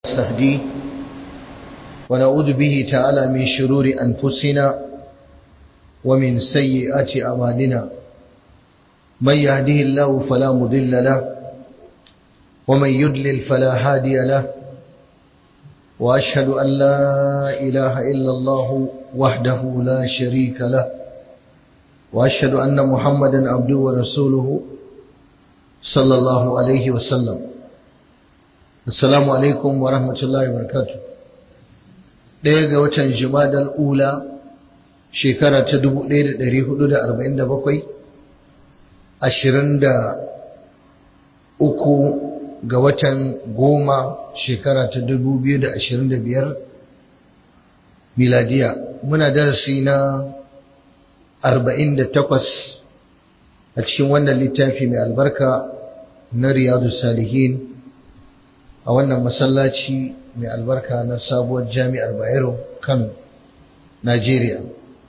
نستهديه ونعوذ به تعالى من شرور أنفسنا ومن سيئات أعمالنا من يهده الله فلا مضل له ومن يضلل فلا هادي له وأشهد أن لا إله إلا الله وحده لا شريك له وأشهد أن محمدا عبده ورسوله صلى الله عليه وسلم Assalamu alaikum wa rahmatullahi wa barakatuh. Ɗaya ga watan Jumadal Ula shekara ta 1447, ashirin da uku ga watan goma shekara ta 2025 miladiya. Muna darasi na 48 a cikin wannan littafi mai albarka na Riyadu Salihin. a wannan masallaci mai albarka na sabuwar jami'ar bayero kano najeriya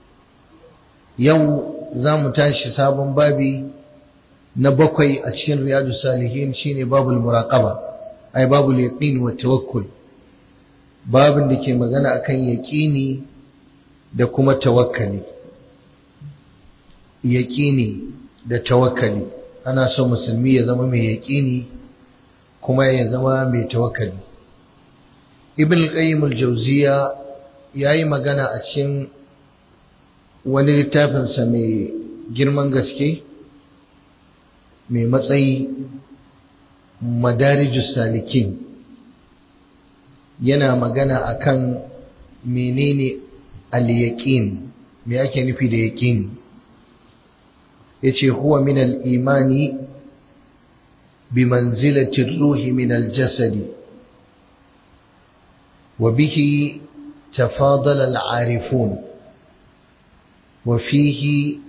yau za mu tashi sabon babi na bakwai a cikin riyadu salihin shine babul muraqaba ai babul yaqin wa tawakkul babin da ke magana akan yaqini da kuma tawakkali yaqini da tawakkali ana so musulmi ya zama mai yaqini kuma ya zama mai tawakkali ibn qayyim al-jawziya yayi magana a cikin wani littafin sa mai girman gaske mai matsayi madarijus salikin yana magana akan menene al-yaqin me yake nufi da yaqin yace huwa min al-imani بمنزلة الروح من الجسد وبه تفاضل العارفون وفيه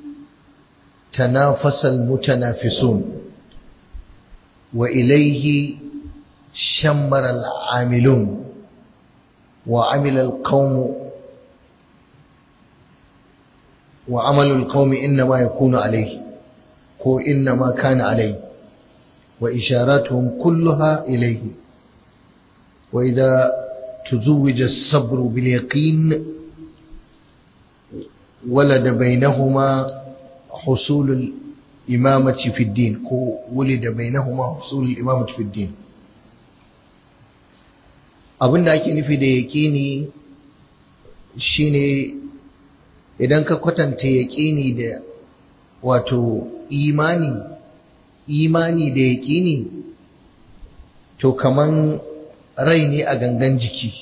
تنافس المتنافسون وإليه شمر العاملون وعمل القوم وعمل القوم إنما يكون عليه هو إنما كان عليه وإشاراتهم كلها إليه وإذا تزوج الصبر باليقين ولد بينهما حصول الإمامة في الدين ولد بينهما حصول الإمامة في الدين abin da ake nufi da yaƙini shine idan ka kwatanta yaƙini da wato imani imani da yaƙini to kaman rai ne a gangan jiki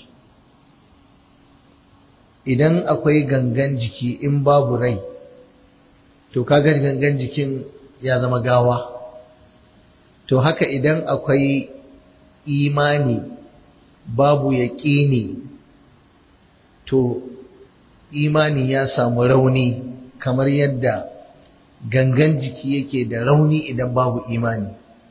idan akwai gangan jiki in babu rai to kaga gangan jikin ya zama gawa to haka idan akwai imani babu yaƙini to imani ya samu rauni kamar yadda gangan jiki yake da rauni idan babu imani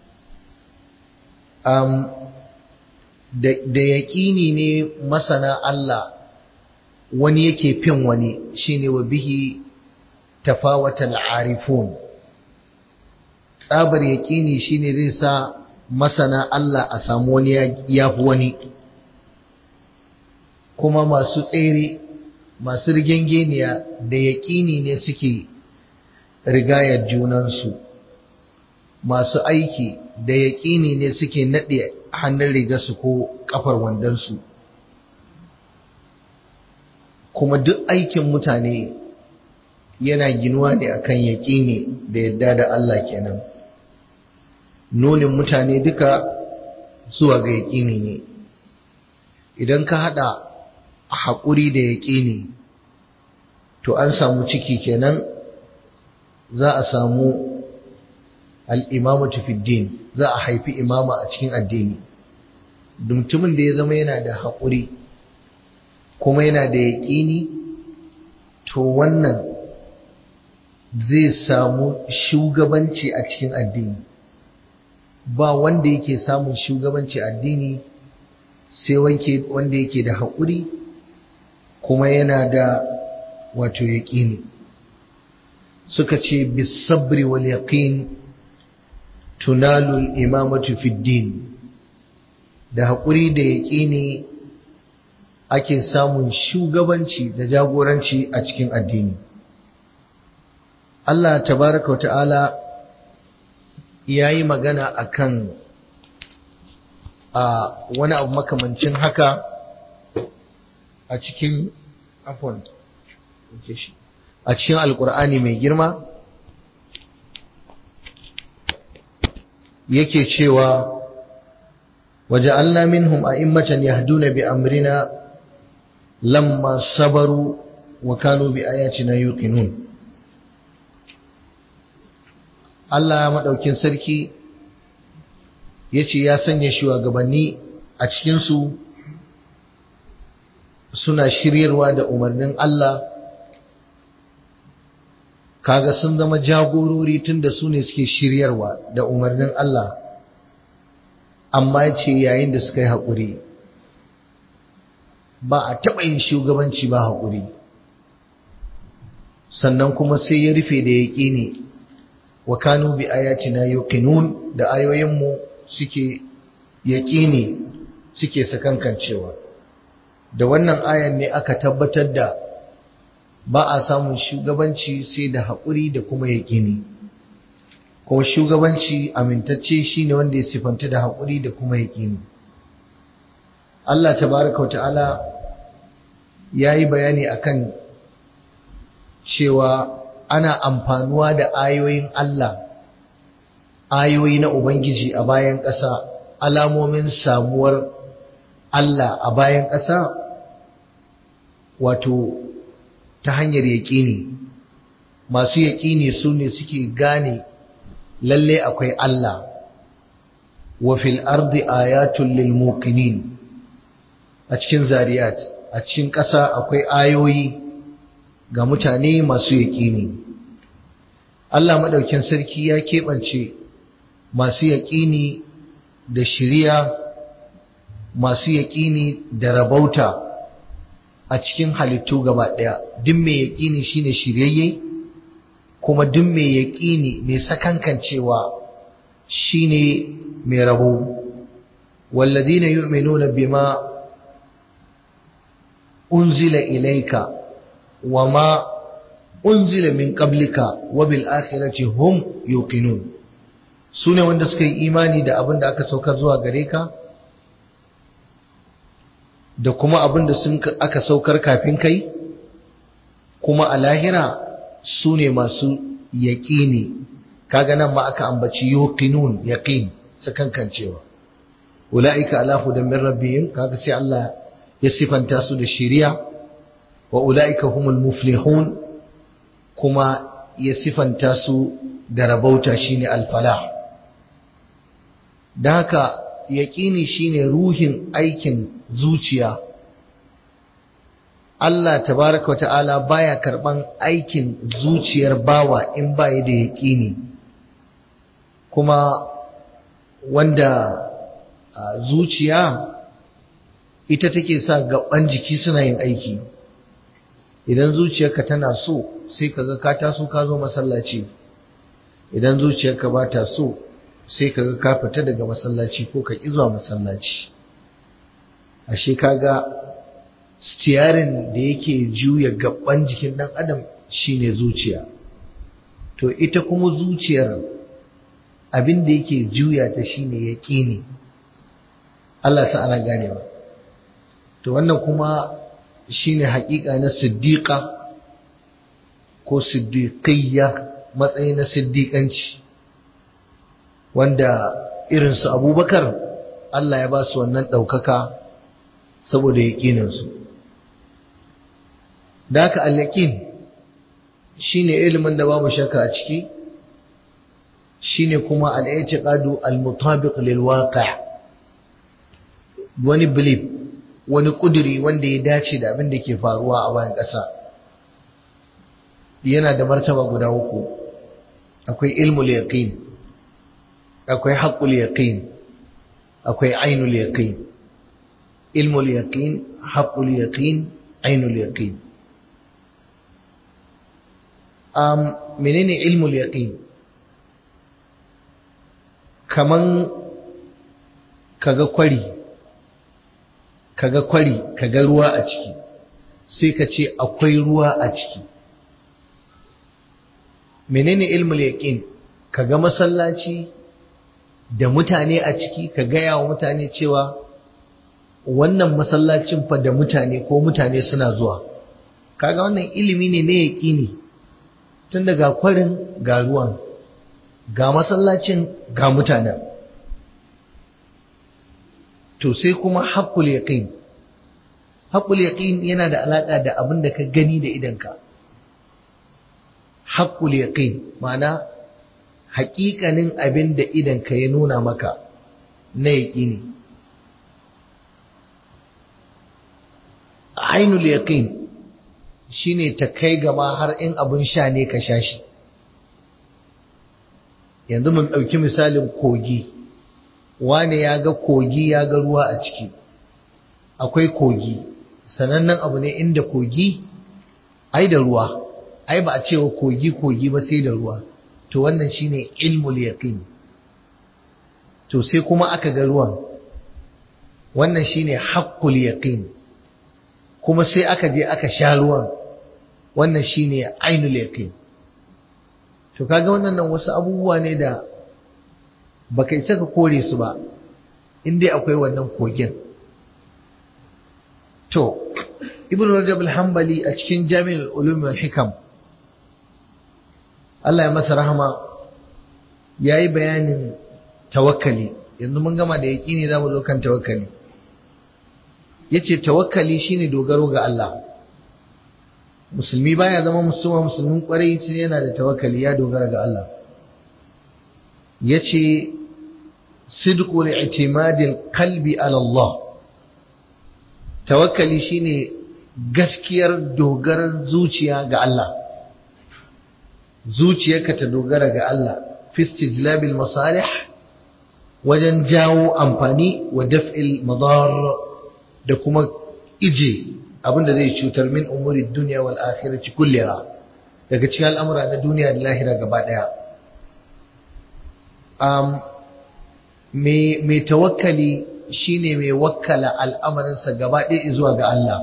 um, da, da yaƙini ne masana Allah wani yake fin wani shine wa bihi tafawatal arifun tsabar yaƙini shine zai sa masana Allah a samu wani ya fi wani kuma masu tsere masu rigengeniya da yaƙini ne suke rigayar junansu masu aiki da yaƙini ne suke naɗe hannun rigarsu ko ƙafar wandonsu kuma duk aikin mutane yana ginuwa ne akan yaƙini da yadda da Allah kenan nunin mutane duka zuwa ga yaƙini ne idan ka haɗa haƙuri da yaƙini to an samu ciki kenan za a samu al'imamatu fiddin za a haifi imama a cikin addini mutumin da ya zama yana da haƙuri kuma yana da yaƙini to wannan zai samu shugabanci a cikin addini ba wanda yake samun shugabanci addini sai wanda yake da haƙuri kuma yana da wato yaƙini suka ce bisabri wal yaqin tunalu al-imamatu fi din da haƙuri da yaƙini ake samun shugabanci da jagoranci a cikin addini Allah tabaraka wa ta'ala ya yi magana akan a wani abu makamancin haka a cikin afon a cikin alkur'ani mai girma yake cewa waje Allah minhum a'immatan yahduna bi amrina lamma sabaru wa kanu bi ayatina yuqinun Allah madaukin sarki yace ya sanya shugabanni a cikin su suna shiryarwa da umarnin Allah kaga sun zama jagorori tunda su ne suke shiryarwa da umarnin Allah amma ce yayin da suka yi haƙuri ba a taɓa yin shugabanci ba haƙuri sannan kuma sai ya rufe da yaƙini wa kanu bi ayatina yuqinun da ayoyinmu suke yaƙini suke sakankancewa da wannan ayan ne aka tabbatar da ba a samun shugabanci sai da haƙuri da kuma yaƙini kuma shugabanci amintacce shine wanda ya sifanta da haƙuri da kuma yaƙini Allah tabaraka wa ta'ala ya yi bayani akan cewa ana amfanuwa da ayoyin Allah ayoyi na Ubangiji a bayan ƙasa alamomin samuwar Allah a bayan ƙasa wato ta hanyar yaƙini masu yaƙini su ne suke gane lalle akwai Allah wa fil ardi ayatul lil muqinin a cikin zariyat a cikin ƙasa akwai ayoyi ga mutane masu yaƙini Allah madaukin sarki ya keɓance masu yaƙini da shiriya masu yaƙini da rabauta a cikin halittu gaba ɗaya duk mai yaƙini shine shiryayye kuma duk mai yaƙini mai sakankancewa shine mai rabo walladina yu'minuna bima unzila ilayka wama unzila min qablika wa bil akhirati hum yuqinun sune wanda suka yi imani da abin da aka saukar zuwa gare ka da kuma abin da sun aka saukar kafin kai kuma a lahira su ne masu yaƙini kaga nan ma aka ambaci yuqinun yaqin sakankancewa ulaika ala hudan min rabbihim kaga sai Allah ya sifanta su da shiriya wa ulaika humul muflihun kuma ya sifanta su da rabauta shine al-falah da haka yaƙini shine ruhin aikin zuciya Allah tabaraka wa ta'ala baya karban aikin zuciyar bawa in baya da yaƙini kuma wanda zuciya ita take sa gaban jiki suna yin aiki idan zuciyarka tana so sai kaga ka taso ka zo masallaci idan zuciyarka ba ta so sai kaga ka fita daga masallaci ko ka ƙi zuwa masallaci ashe kaga stiyarin da yake juya gaban jikin dan adam shine zuciya to ita kuma zuciyar abin da yake juya ta shine yaqini Allah sa ana ganewa to wannan kuma shine haƙiƙa na siddiqa ko siddiqiyya matsayi na siddiƙanci wanda irinsu abubakar Allah ya ba su wannan ɗaukaka saboda yaƙininsu da haka al-yaqin shine ilimin da babu shakka a ciki shine kuma al-i'tiqadu al-mutabiq lil waqi' wani belief wani kuduri wanda ya dace da abin da ke faruwa a bayan ƙasa yana da martaba guda uku akwai ilmul yaqin akwai haqqul yaqin akwai ainul yaqin ilmul yaqin haqqul yaqin ainul yaqin um menene ilmul yaqin kaman kaga kwari kaga kwari kaga ruwa a ciki sai ka ce akwai ruwa a ciki menene ilmul yaqin kaga masallaci da mutane a ciki ka gaya wa mutane cewa wannan masallacin fa da mutane ko mutane suna zuwa kaga wannan ilimi ne na yaƙini tun daga kwarin ga ruwan ga masallacin ga mutanen to sai kuma haƙƙul yaqin haƙƙul yaqin yana da alaƙa da abin da ka gani da idanka haƙƙul yaqin ma'ana haƙiƙanin abin da idanka ya nuna maka na yaƙini ainul yaqin shine ta kai gaba har in abin sha ne ka sha shi yanzu mun ɗauki misalin kogi wane ya ga kogi ya ga ruwa a ciki akwai kogi sanannen abu ne inda kogi ai da ruwa ai ba a cewa kogi kogi ba sai da ruwa to wannan shine ilmul yaqin to sai kuma aka ga ruwan wannan shine haqqul yaqin kuma sai aka je aka sha ruwan wannan shine ainul yaqin to kaga wannan nan wasu abubuwa ne da baka isa ka kore su ba in dai akwai wannan kogin to ibn rajab al-hanbali a cikin jami'ul ulum wal hikam Allah ya masa rahama yayi bayanin tawakkali yanzu mun gama da yaqini zamu zo kan tawakkali yace tawakkali shine dogaro ga Allah musulmi baya zama musulma musulmin kwarai sai yana da tawakkali ya dogara ga Allah yace sidqul i'timadil qalbi ala Allah tawakkali shine gaskiyar dogaran zuciya ga Allah zuciyarka ta dogara ga Allah fi istijlabil masalih wajen jawo amfani wa daf'il madar da kuma ije abinda zai cutar min umuri dunya wal akhirati kulliha daga cikin al'amura na duniya da lahira gaba daya um, mai tawakkali shine mai wakkala al'amarinsa gaba ɗaya zuwa ga Allah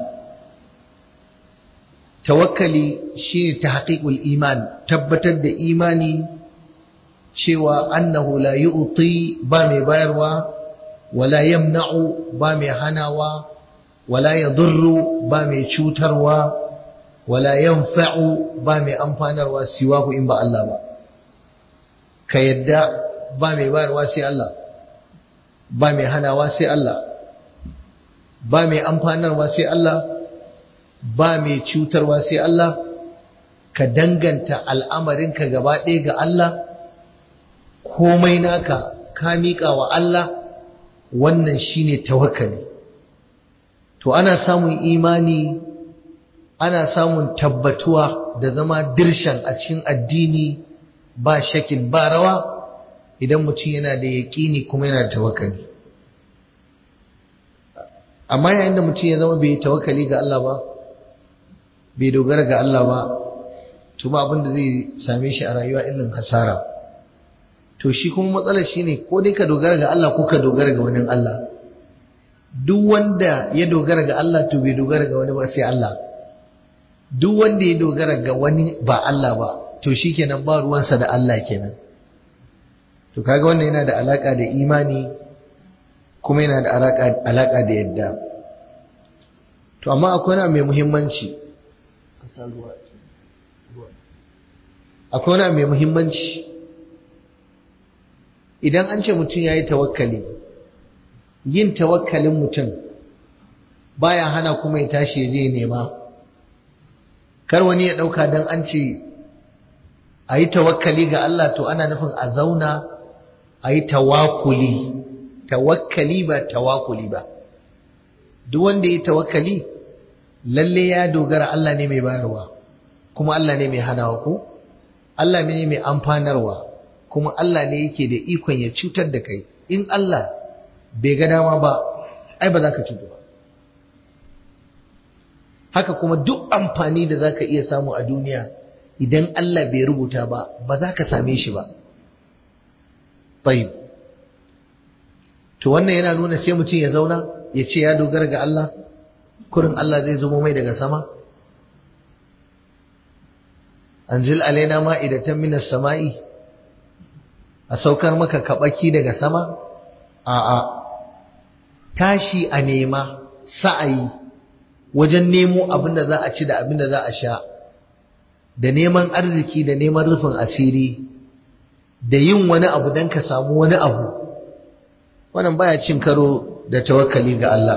tawakkali shine tahqiqul iman tabbatar da imani cewa annahu la yu'ti ba mai bayarwa wala yamna'u ba mai hanawa wala yadurru ba mai cutarwa wala yanfa'u ba mai amfanarwa siwahu in ba Allah ba ka yadda ba mai bayarwa sai Allah ba mai hanawa sai Allah ba mai amfanarwa sai Allah ba mai cutarwa sai Allah ka danganta al'amarinka gaba ɗaya ga Allah komai naka ka miƙa wa Allah wannan shine tawakkali to ana samun imani ana samun tabbatuwa da zama dirshan a cikin addini ba shakin ba rawa idan mutum yana da yaƙini kuma yana da tawakkali amma yayin da mutum ya zama bai tawakkali ga Allah ba bai dogara ga Allah ba to ba abin da zai same shi a rayuwa irin hasara to shi kuma matsalar shine ko dai ka dogara ga Allah ko ka dogara ga wani Allah duk wanda ya dogara ga Allah to bai dogara ga wani ba sai Allah duk wanda ya dogara ga wani ba Allah ba to shikenan ba ruwansa da Allah kenan to kaga wannan yana da alaka da imani kuma yana da alaka alaka da yadda to amma akwai wani mai muhimmanci akwai wani mai muhimmanci idan an ce mutum ya yi tawakkali yin tawakkalin mutum baya hana kuma ya tashi ya je nema kar wani ya ɗauka don an ce a yi tawakkali ga Allah to ana nufin a zauna a yi tawakuli tawakkali ba tawakuli ba duk wanda ya yi tawakkali lalle ya dogara Allah ne mai bayarwa kuma Allah ne mai hanawa ko Allah ne mai amfanarwa kuma Allah ne yake da ikon ya cutar da kai in Allah bai ga dama ba ai ba za ka cutu ba haka kuma duk amfani da za ka iya samu a duniya idan Allah bai rubuta ba ba za ka same shi ba tayyib to wannan yana nuna sai mutum ya zauna ya ce ya dogara ga Allah kurin Allah zai zubo mai daga sama anzil alaina ma'idatan minas sama'i a saukar maka kabaki daga sama a'a tashi a nema sa'ayi wajen nemo abin da za a ci da abin da za a sha da neman arziki da neman rufin asiri da yin wani abu don ka samu wani abu wannan baya cin karo da tawakkali ga Allah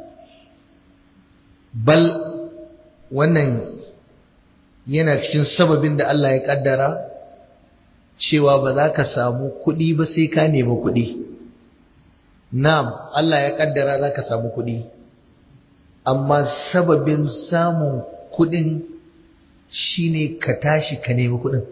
bal wannan yana cikin sababin da Allah ya kaddara cewa ba za ka samu kuɗi ba sai ka nemi kuɗi na'am Allah ya kaddara za ka samu kuɗi amma sababin samun kuɗin shine ka tashi ka nemi kuɗin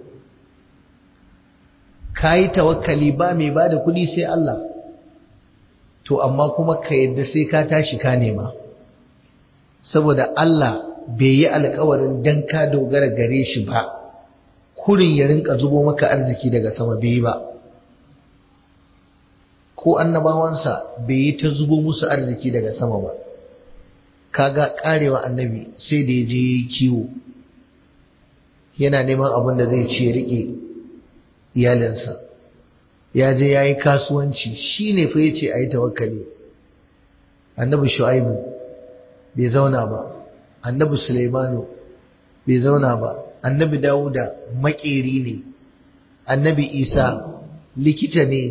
ka yi tawakkali ba mai ba da kuɗi sai Allah to amma kuma ka yadda sai ka tashi ka nema saboda Allah bai yi alkawarin dan ka dogara gare shi ba kurin ya rinka zubo maka arziki daga sama bai yi ba ko annabawansa bai yi ta zubo musu arziki daga sama ba kaga karewa annabi sai da ya je kiwo yana neman abin da zai ci ya rike iyalinsa ya je ya yi kasuwanci shi ne fa ya ce a yi tawakkali annabi shu'aibu bai zauna ba annabi sulaimanu bai zauna ba annabi dawuda makeri ne annabi isa likita ne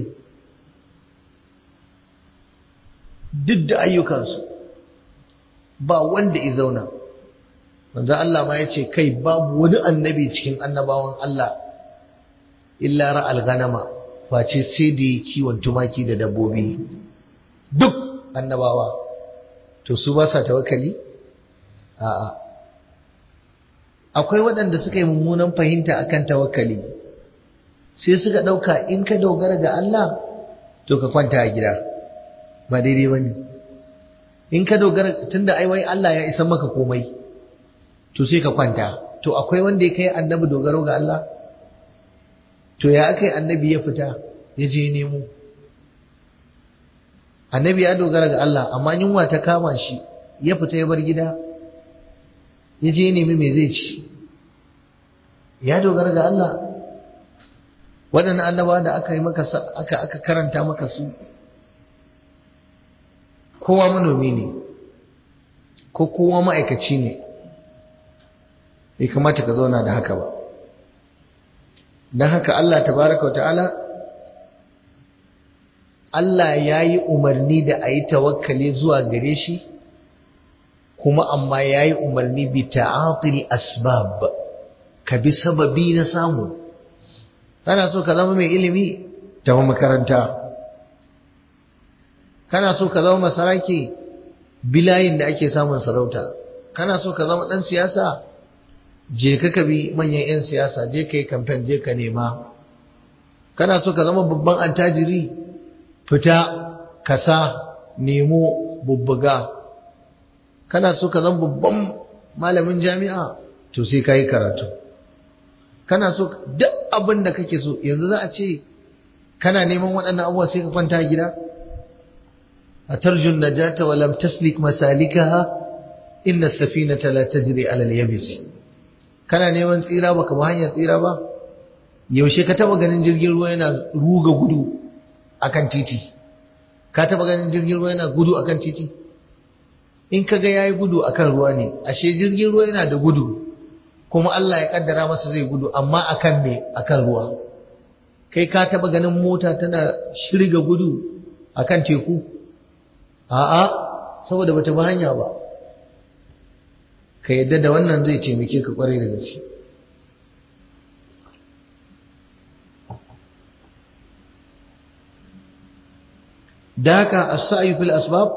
duk da ayyukansu ba wanda ya zauna manzo Allah ma ya ce kai babu wani annabi cikin annabawan Allah illa ra'al ganama face sai da yi kiwon tumaki da dabbobi duk annabawa to su ba sa tawakkali a'a akwai waɗanda suka yi mummunan fahimta akan tawakkali sai suka ɗauka in ka dogara ga Allah to ka kwanta a gida ba daidai ba ne in ka dogara tunda ai wai Allah ya isa maka komai to sai ka kwanta to akwai wanda ya kai annabi dogaro ga Allah to ya aka yi annabi ya fita ya je nemo annabi ya dogara ga Allah amma yunwa ta kama shi ya fita ya bar gida ya je nemi me zai ci ya dogara ga Allah waɗannan annaba da aka yi maka aka aka karanta maka su kowa manomi ne ko kowa ma'aikaci ne bai kamata ka zauna da haka ba don haka Allah tabaraka wa ta'ala Allah ya yi umarni da a yi tawakkali zuwa gare shi kuma amma ya yi umarni bi ta'atil asbab ka bi sababi na samu kana so ka zama mai ilimi tafi makaranta kana so ka zama masaraki bilayin da ake samun sarauta kana so ka zama ɗan siyasa je ka ka bi manyan 'yan siyasa je ka yi kamfen je ka nema kana so ka zama babban attajiri fita kasa nemo bubbuga kana so ka zama babban malamin jami'a to sai ka yi karatu kana so duk abin da kake so yanzu za a ce kana neman waɗannan abubuwa sai ka kwanta gida a tarjun najata wa lam taslik masalikaha inna safinata la tajri ala al-yabis kana neman tsira baka ba hanyar tsira ba yaushe ka taba ganin jirgin ruwa yana ruga gudu akan titi ka taba ganin jirgin ruwa yana gudu akan titi in ka ga yayi gudu akan ruwa ne ashe jirgin ruwa yana da gudu kuma Allah ya kaddara masa zai gudu amma akan me akan ruwa kai ka taba ganin mota tana shirga gudu akan teku a'a saboda bata bi hanya ba ka yadda da wannan zai taimake ka kwarai da gaske da haka as-sa'yu fil asbab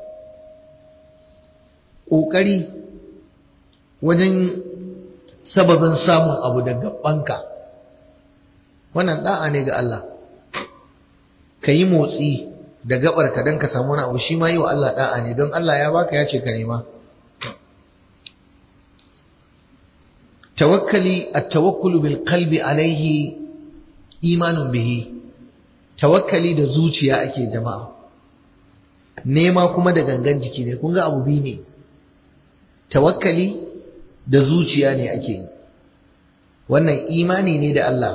kokari wajen sababin samun abu daga banka wannan da'a ne ga Allah ka yi motsi da gabar ka don ka samu wani abu shi ma yi wa Allah da'a ne don Allah ya baka ya ce ka nema tawakkali at-tawakkulu bil qalbi alaihi imanun bihi tawakkali da zuciya ake jama'a nema kuma da gangan jiki ne kun ga abu biyu ne tawakkali da zuciya ne ake yi wannan imani ne da Allah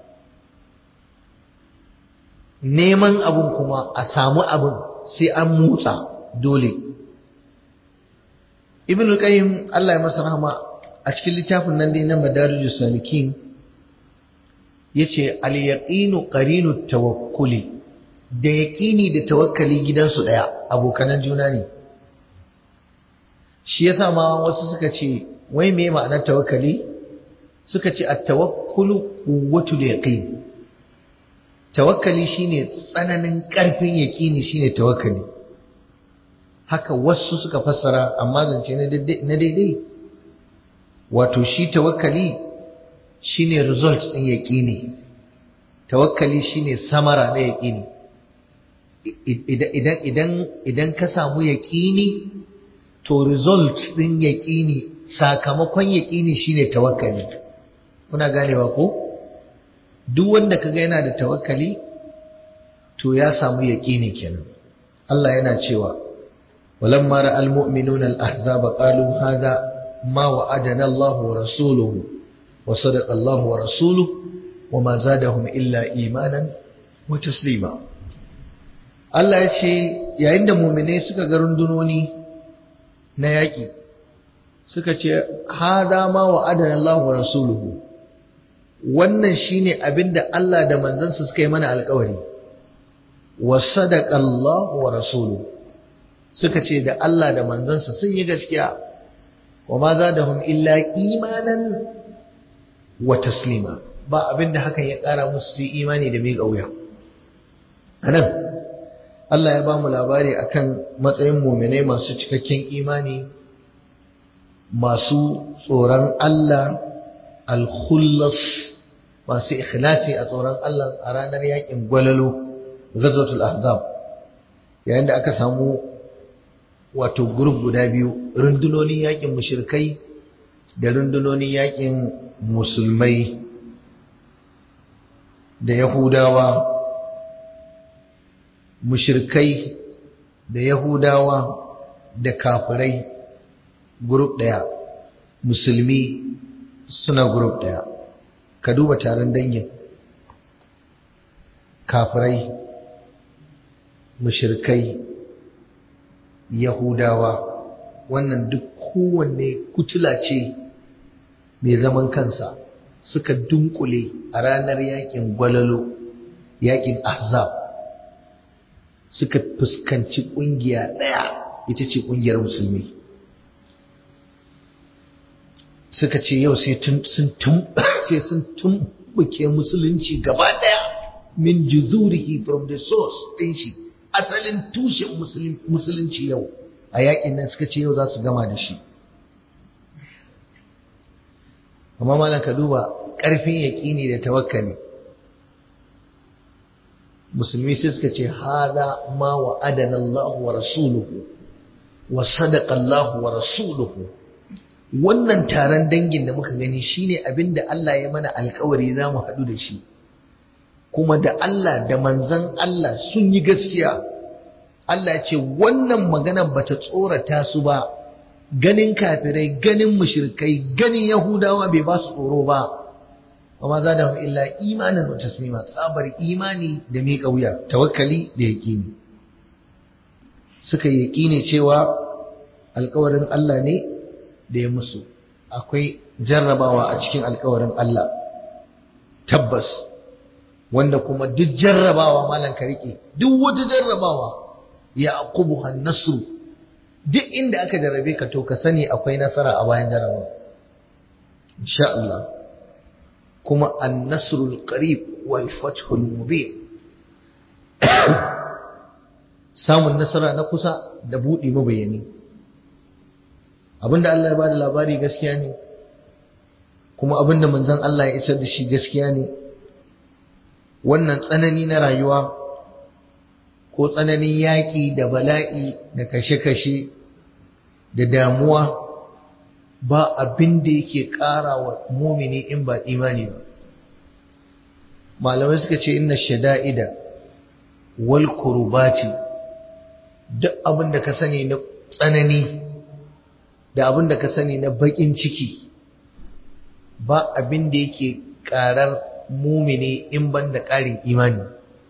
neman abun kuma a samu abun sai an motsa dole ibn al-qayyim Allah ya masa rahama a cikin littafin nan dai na madarijus salikin yace al-yaqinu qarinu tawakkuli da yaqini da tawakkali gidansu daya abokanan juna ne shi yasa ma wasu suka ce wai me ma'anar tawakkali suka ce at-tawakkulu quwwatul yaqin tawakkali shine tsananin karfin yaqini shine tawakkali haka wasu suka fassara amma zance na daidai wato shi tawakkali shine result din yaqini tawakkali shine samara na yaqini idan idan idan ka samu yaqini to result din yaqini sakamakon yaqini shine tawakkali kuna ganewa ko duk wanda kaga yana da tawakkali to ya samu yaqini kenan Allah yana cewa walamma ra'al mu'minuna al-ahzaba qalu hadha ma wa'adana Allah wa rasuluhu wa sadaqa Allah wa rasuluhu wa ma zadahum illa imanan wa taslima Allah ya ce yayin da mu'minai suka ga rundunoni na yaƙi suka ce hada ma wa'adana Allah wa rasuluhu wannan shine abinda Allah da manzansa suka yi mana alƙawari wa sadaqa Allah wa rasuluhu suka ce da Allah da manzansa sun yi gaskiya wa ma zadahum illa imanan wa taslima ba abinda hakan ya ƙara musu su imani da miƙa wuya anan Allah ya ba mu labari akan matsayin muminai masu cikakken imani masu tsoron Allah al-khullas masu ikhlasi a tsoron Allah a ranar yakin gwalalo ghazwatul ahzab yayin da aka samu wato group guda biyu rundunonin yakin mushrikai da rundunonin yakin musulmai da yahudawa mushirkai da yahudawa da kafirai grup ɗaya musulmi suna grup ɗaya ka duba taron dangin kafirai mushirkai yahudawa wannan duk kowanne kutula ce mai zaman kansa suka dunkule a ranar yakin gwalalo yakin ahzab suka fuskanci ƙungiya ɗaya ita ce ƙungiyar musulmi suka ce yau sai sun tumbuke musulunci gaba ɗaya min juzurihi from the source ɗin shi asalin tushen musulunci yau a yaƙin nan suka ce yau za su gama da shi amma malam ka duba ƙarfin yaƙini da tawakkali musulmi sai suka ce hada ma wa adana Allah wa rasuluhu wa sadaqa Allah wa rasuluhu wannan taron dangin da muka gani shine abinda Allah ya mana alkawari za mu haɗu da shi kuma da Allah da manzan Allah sun yi gaskiya Allah ce wannan maganar bata tsorata su ba ganin kafirai ganin mushrikai ganin yahudawa bai ba su tsoro ba وما زادهم إلا إيمانا وتسليما tsabar imani da miƙa wuya tawakkali da yaƙini suka yaƙini cewa alƙawarin Allah ne da ya musu akwai jarrabawa a cikin alƙawarin Allah tabbas wanda kuma duk jarrabawa malan ka riƙe duk wata jarrabawa ya aqubu nasru duk inda aka jarrabe ka to ka sani akwai nasara a bayan jarrabawa insha Allah kuma annasrul qarib wal fathul mubin samun nasara na kusa da buɗe mabayani abinda Allah ya bada labari gaskiya ne kuma abinda manzon Allah ya isar da shi gaskiya ne wannan tsanani na rayuwa ko tsananin yaƙi da bala'i da kashe-kashe da damuwa ba abin da yake ƙara wa mumini in ba imani ba malamai suka ce inna shada'ida wal kurbati duk abin da ka sani na tsanani da abin da ka sani na baƙin ciki ba abin da yake ƙarar mumini in ban da ƙarin imani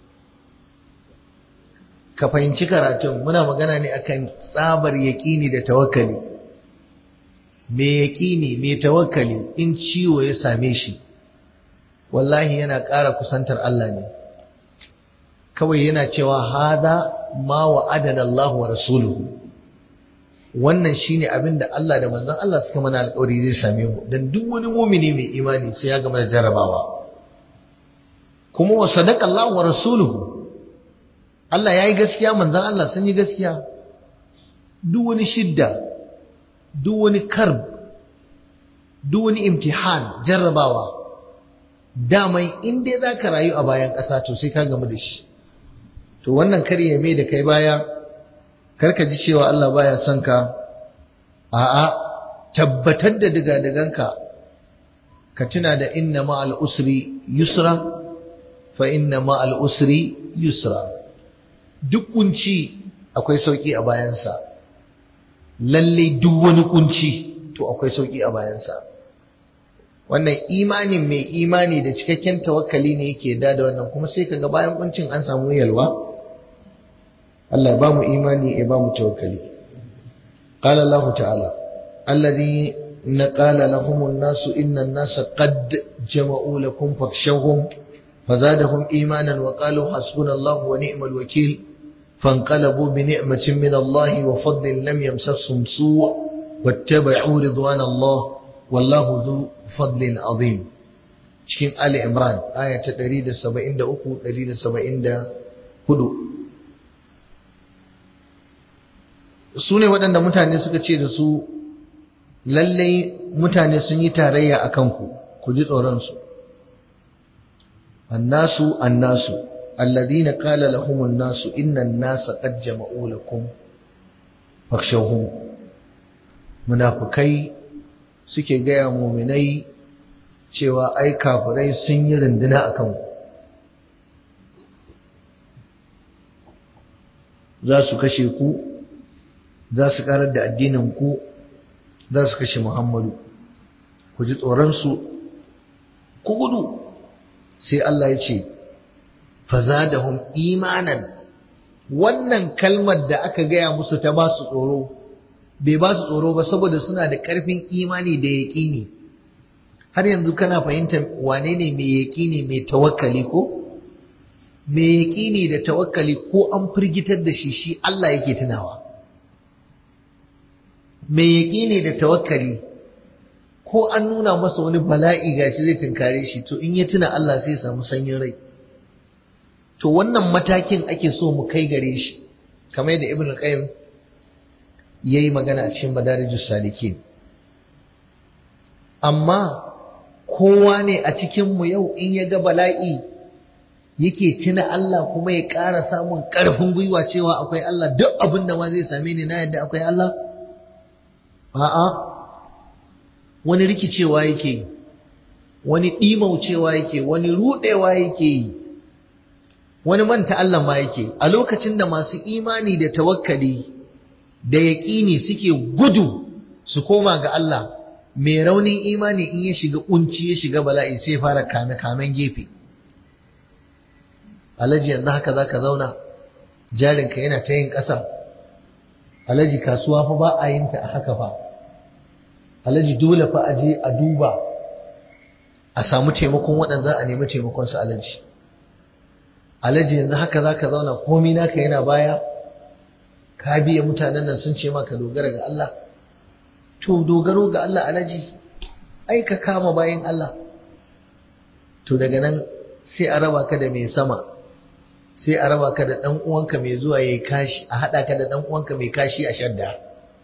ka fahimci karatun muna magana ne akan tsabar yaƙini da tawakkali mai yaƙini mai tawakkali in ciwo ya same shi wallahi yana ƙara kusantar Allah ne kawai yana cewa hada ma wa'adana Allah wa rasuluhu wannan shine abin da Allah da manzon Allah suka mana alƙawari zai same mu dan duk wani mumini mai imani sai ya gama da jarabawa kuma wa sadaqa Allah wa rasuluhu Allah yayi gaskiya manzon Allah sun yi gaskiya duk wani shidda duk wani karb duk wani imtihan jarrabawa damai in dai zaka rayu a bayan ƙasa to sai ka gamu da shi to wannan kar ya mai da kai baya karka ji cewa Allah baya son ka a'a tabbatar da digadiganka ka tuna da inna ma'al usri yusra fa inna ma'al usri yusra duk kunci akwai sauki a bayansa lalle duk wani kunci to akwai sauki a bayansa wannan imanin mai imani da cikakken tawakkali ne yake da da wannan kuma sai kaga bayan kuncin an samu yalwa Allah ba mu imani ya ba mu tawakkali qala Allah ta'ala alladhi qala lahum an-nasu inna an-nasa qad jama'u lakum fakshawhum fazadahum imanan wa qalu hasbunallahu wa ni'mal wakeel فانقلبوا بنعمة من الله وفضل لم يمسسهم سوء واتبعوا رضوان الله والله ذو فضل عظيم cikin Ali Imran aya ta 173 174 su ne waɗanda mutane suka ce da su lallai mutane sun yi tarayya a kanku ku ji tsoronsu annasu annasu alladhina qala lahum an-nasu inna an-nasa qad jama'u lakum fakhshawhum munafikai suke gaya muminai cewa ai kafirai sun yi runduna akan ku za su kashe ku za su karar da addinin ku za su kashe Muhammadu ku ji tsoronsu ku gudu sai Allah ya ce fazadahum imanan wannan kalmar da aka gaya musu ta ba su tsoro bai ba su tsoro ba saboda suna da ƙarfin imani da yaƙini har yanzu kana fahimtar wane ne mai yaƙini mai tawakkali ko mai yaƙini da tawakkali ko an firgitar da shi shi Allah yake tunawa mai yaƙini da tawakkali ko an nuna masa wani bala'i gashi zai tunkare shi to in ya tuna Allah sai ya samu sanyin rai to wannan matakin ake so mu kai gare shi kamar yadda ibn al-qayyim yayi magana a cikin madarijus salikin amma kowa ne a cikin mu yau in ya ga bala'i yake tuna Allah kuma ya ƙara samun ƙarfin gwiwa cewa akwai Allah duk abin da ma zai same ni na yadda akwai Allah a'a wani rikicewa yake wani ɗimaucewa yake wani ruɗewa yake yi wani manta Allah ma yake a lokacin da masu imani da tawakkali da yaƙini suke gudu su koma ga Allah mai raunin imani in ya shiga kunci ya shiga bala'i sai fara kame kamen gefe alaji yanzu haka zaka zauna jarinka yana ta yin ƙasa alaji kasuwa fa ba a yin ta a haka fa alaji dole fa a je a duba a samu taimakon waɗanda a nemi taimakon su alaji alaji yanzu haka za ka zauna komi naka yana baya ka biya mutanen nan sun ce maka dogara ga Allah to dogaro ga Allah alaji ai ka kama bayan Allah to daga nan sai a raba ka da mai sama sai a raba ka da ɗan uwanka mai zuwa yayi kashi a haɗa ka da ɗan uwanka mai kashi a shadda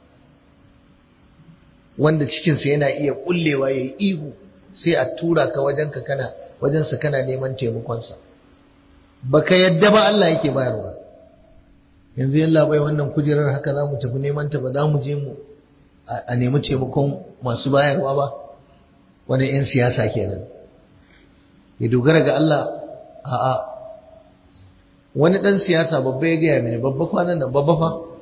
wanda cikinsa yana iya kullewa yayi ihu sai a tura ka wajenka kana wajensa kana neman taimakonsa baka yadda ba Allah yake bayarwa yanzu yalla bai wannan kujerar haka za mu tafi neman ta ba za mu je mu a nemi taimakon masu bayarwa ba wani 'yan siyasa kenan ya dogara ga Allah a'a wani ɗan siyasa babba ya gaya mini babba kwanan nan babba fa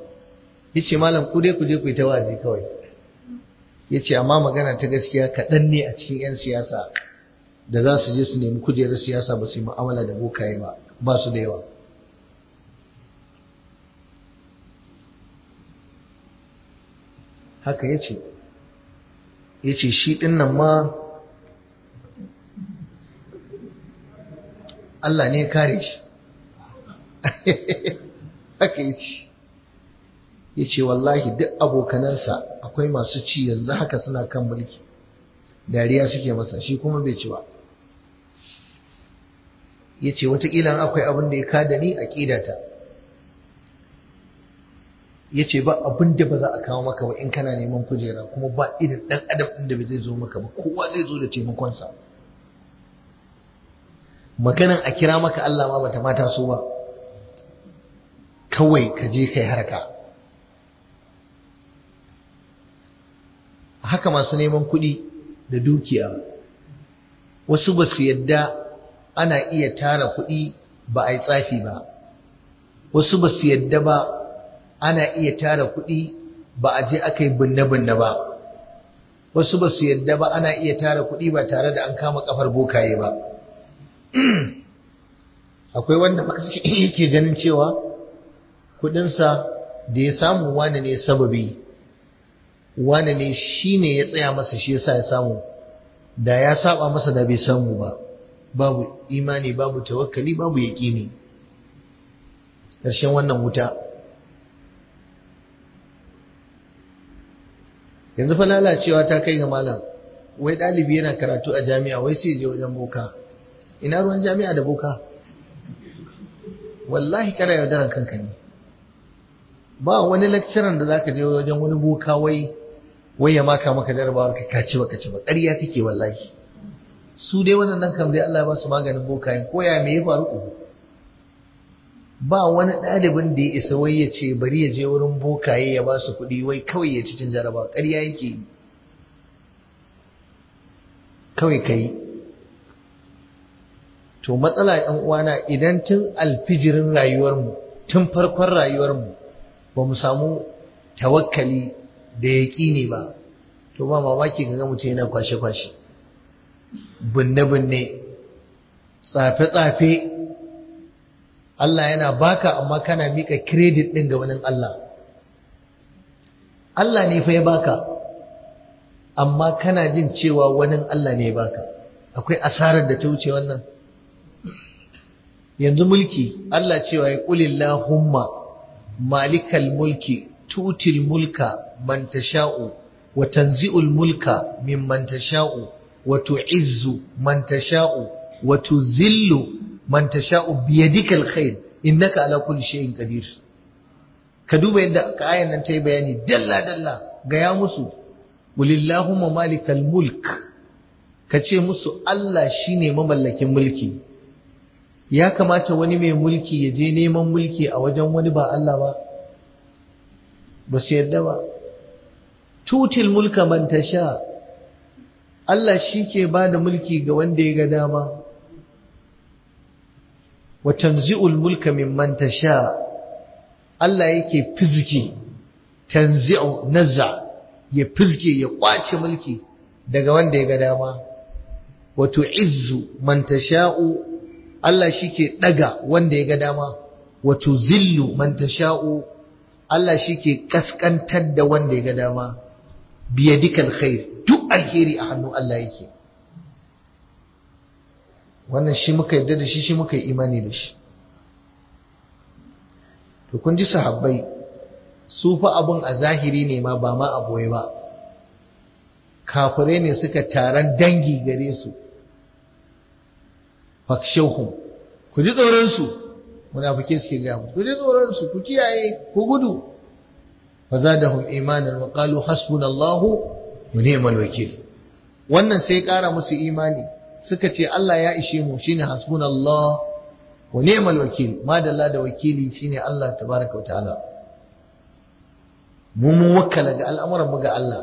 ya ce malam ku dai ku je ku yi ta wazi kawai ya ce amma magana ta gaskiya kaɗan ne a cikin 'yan siyasa da za su je su nemi kujerar siyasa ba su yi mu'amala da bokaye ba ba su da yawa haka ya ce ya ce shi ɗin nan ma Allah ne ya kare shi haka ya ce ya ce wallahi duk abokanansa akwai masu ci yanzu haka suna kan mulki dariya suke masa shi kuma bai ci ba ya ce watakila akwai abin da ya kada ni a ƙidata ya ce ba abin da ba za a kawo maka ba in kana neman kujera kuma ba irin ɗan adam ɗin da bai zai zo maka ba kowa zai zo da taimakonsa maganan a kira maka Allah ma bata mata so ba kawai ka je kai harka haka masu neman kuɗi da dukiya wasu ba su yadda ana iya tara kuɗi ba a yi tsafi ba wasu ba su yadda ba ana iya tara kuɗi ba a je aka yi binne-binne ba wasu ba su yadda ba ana iya tara kuɗi ba tare da an kama kafar bokaye ba akwai wanda yake ganin cewa kuɗinsa da ya samu wani ne sababi wani ne shi ne ya tsaya masa shi yasa ya samu da ya saba masa da bai samu ba babu imani babu tawakkali babu yaƙini ƙarshen wannan wuta yanzu fa lalacewa ta kai ga malam wai ɗalibi yana karatu a jami'a wai sai je wajen boka ina ruwan jami'a da boka wallahi kana yaudaran kanka ne ba wani lecturer da zaka je wajen wani boka wai wai ya maka maka jarabawar ka kaci baka ci ba ƙarya kake wallahi su dai wannan kam dai Allah ya ba su maganin bokayen ko ya me ya faru ku ba wani ɗalibin da ya isa wai ya ce bari ya je wurin bokaye ya ba su kuɗi wai kawai ya ci cin jarabawa ƙarya yake kawai kai to matsala ɗan uwana idan tun alfijirin rayuwarmu tun farkon rayuwarmu ba mu samu tawakkali da yaƙini ba to ba mamaki ga mutum yana kwashe-kwashe binne-binne tsafe-tsafe Allah yana baka amma kana mika credit ɗin ga wani Allah Allah ne fa ya baka amma kana jin cewa wani Allah ne ya baka akwai asarar da ta wuce wannan yanzu mulki Allah cewa ya qulillahumma malikal mulki tutil mulka man tasha'u wa tanzi'ul mulka mimman tasha'u wa tu'izzu man tasha'u wa tuzillu man tasha'u biyadikal khair innaka ala kulli shay'in qadir ka duba yadda ayan nan ta yi bayani dalla dalla ga ya musu walillahumma malikal mulk ka ce musu Allah shine mamallakin mulki ya kamata wani mai mulki ya je neman mulki a wajen wani ba Allah ba ba su yadda ba tutil mulka man tasha Allah shi ke ba da mulki ga wanda ya ga dama wa tanzi'ul mulka mimman tasha Allah yake fiziki tanzi'u nazza ya fizke ya kwace mulki daga wanda ya ga dama wa tu'izzu man tasha'u Allah shike daga wanda ya ga dama wa tuzillu man tasha'u Allah shike kaskantar da wanda ya ga dama biyadikal khair duk alheri a hannun Allah yake wannan shi muka yarda da shi shi muka yi imani da shi to kun ji sahabbai su fa abun a zahiri ne ma ba ma a boye ba kafire ne suka taron dangi gare su fakshauhum ku ji tsoron su munafike suke ga ku ji tsoron su ku kiyaye ku gudu fazadahum imanan wa qalu hasbunallahu wa ni'mal wakil wannan sai kara musu imani suka ce Allah ya ishe mu shine hasbunallah wa ni'mal wakil madalla da wakili shine Allah tabaraka wa ta'ala mu mun wakkala ga al'amuran mu ga Allah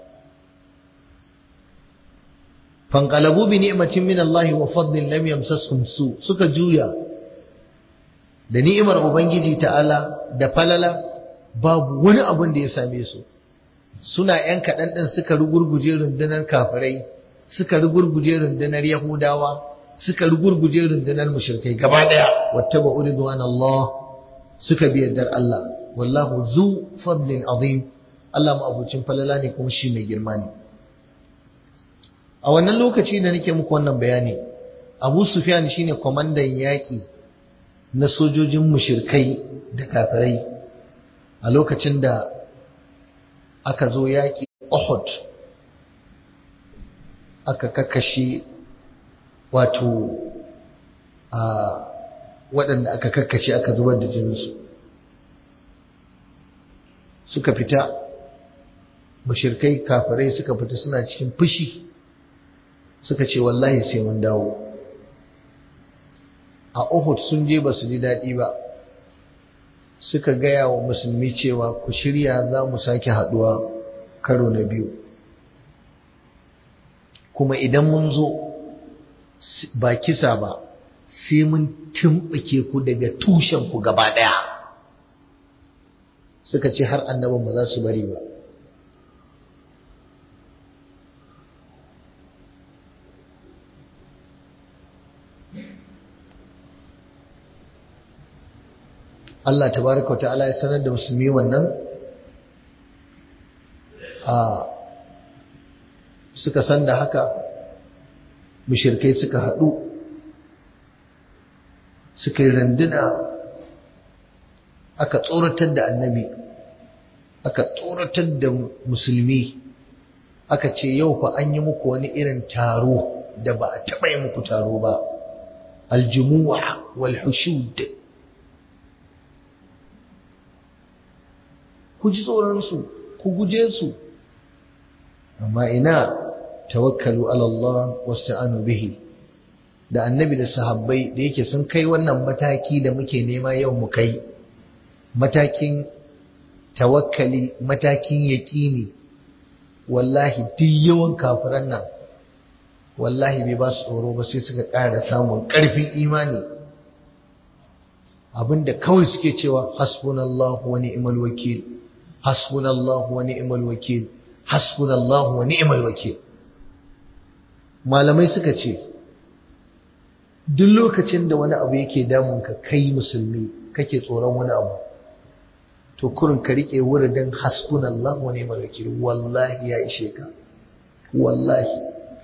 fanqalabu bi ni'matin min Allah wa fadlin lam yamsashum su suka juya da ni'imar ubangiji ta'ala da falala babu wani abin da ya same su suna ‘yan kaɗan ɗin suka rugurguje rundunar kafirai suka rugurguje rundunar yahudawa suka rugurguje rundunar mushrikai gaba ɗaya wata ba uriduwan Allah suka bi yardar Allah wallahu zu fadlin azim Allah ma'abucin falala ne kuma shi mai girma ne a wannan lokaci da nake muku wannan bayani Abu Sufyan shine kwamandan yaƙi na sojojin mushirkai da kafirai a lokacin da aka zo yaƙi Uhud aka kakashe wato a waɗanda aka kakkashe aka zubar da jininsu suka fita mushirkai kafirai suka fita suna cikin fushi suka ce wallahi sai mun dawo a Uhud sun je ba su ji daɗi ba suka gaya wa musulmi cewa ku shirya za mu sake haɗuwa karo na biyu kuma idan mun zo ba kisa ba sai mun tumɓuke ku daga tushen ku gaba ɗaya suka ce har annabin ba za su bari ba Allah tabaraka ta'ala ya sanar da musulmi wannan a suka san da haka mushirkai suka haɗu suka yi randuna aka tsoratar da annabi aka tsoratar da musulmi aka ce yau fa an yi muku wani irin taro da ba a taɓa yi muku taro ba aljumuwa wal hushud ku ji tsoronsu ku guje su amma ina tawakkalu ala Allah wasta'anu bihi da annabi da sahabbai da yake sun kai wannan mataki da muke nema yau mu kai matakin tawakkali matakin yaƙini wallahi duk yawan kafiran nan wallahi bai ba su tsoro ba sai suka ƙara samun ƙarfin imani abinda kawai suke cewa hasbunallahu wa ni'mal wakil hasbunallahu wa ni'mal wakil hasbunallahu wa ni'mal wakil malamai suka ce duk lokacin da wani abu yake damun ka kai musulmi kake tsoron wani abu to kurin ka rike wuridin hasbunallahu wa ni'mal wakil wallahi ya ishe ka wallahi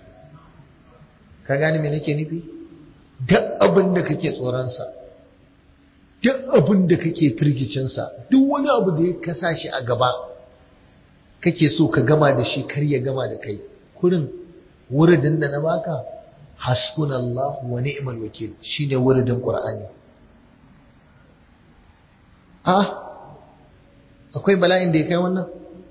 ka gane me nake nufi duk abin da kake tsoron sa duk abin da kake firgicinsa duk wani abu da ya kasa shi a gaba kake so ka gama da shi kar ya gama da kai kurin wuridin da na baka hasbunallahu wa ni'mal wakil shine wuridin qur'ani a akwai bala'in da ya kai wannan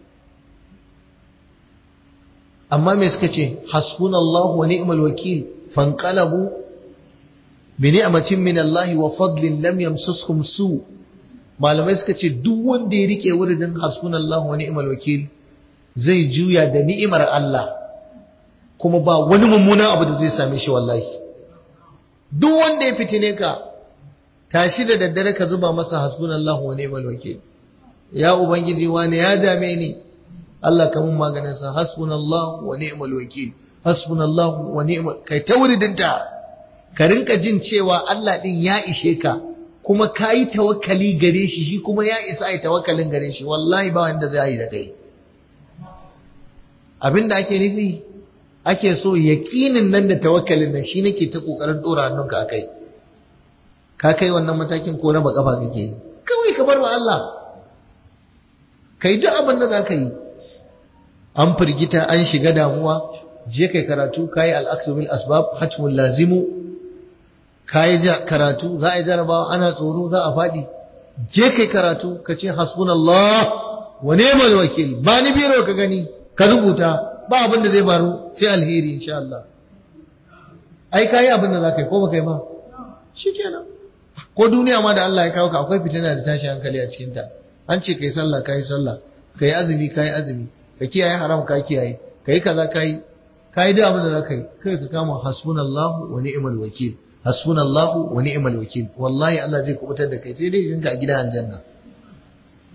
amma me suka ce hasbunallahu wa ni'mal wakil fanqalabu bini'amatin min Allah wa fadlin lam yamsasuhum su malamai suka ce duk wanda ya rike wuridin hasbunallahu wa ni'mal wakil zai juya da ni'imar Allah kuma ba wani mummuna abu da zai same shi wallahi duk wanda ya fitine ka tashi da daddare ka zuba masa hasbunallahu wa ni'mal wakil ya ubangiji wani ya dame ni Allah ka mun maganin sa hasbunallahu wa ni'mal wakil hasbunallahu wa ni'mal kai ta wuridinta ka rinka jin cewa Allah ɗin ya ishe ka kuma ka yi tawakkali gare shi shi kuma ya isa a yi tawakkalin gare shi wallahi ba wanda za yi da kai abin da ake nufi ake so yaƙinin nan da tawakkalin nan shi nake ta ƙoƙarin ɗora hannunka a kai ka kai wannan matakin ko na baƙafa kake yi kawai ka bar wa Allah ka yi duk abin da za ka yi an firgita an shiga damuwa je kai karatu ka yi al'aksu bil asbab hatmun lazimu ka yi karatu za a yi jarabawa ana tsoro za a faɗi je kai karatu ka ce hasbunallah wa ni'mal wakil ba ni biro ka gani ka rubuta ba abin da zai faru sai alheri insha Allah ai ka yi abin da za ka yi ko ba kai ba shikenan ko duniya ma da Allah ya kawo ka akwai fitina da tashi hankali a cikin ta an ce kai sallah kai sallah kai azumi kai azumi ka kiyaye haram ka kiyaye kai kaza kai kai duk abin da za ka yi kai ka kama hasbunallahu wa ni'mal wakil hasbunallahu wa ni'mal wakil wallahi Allah zai kubutar da kai sai dai ganka a gidan aljanna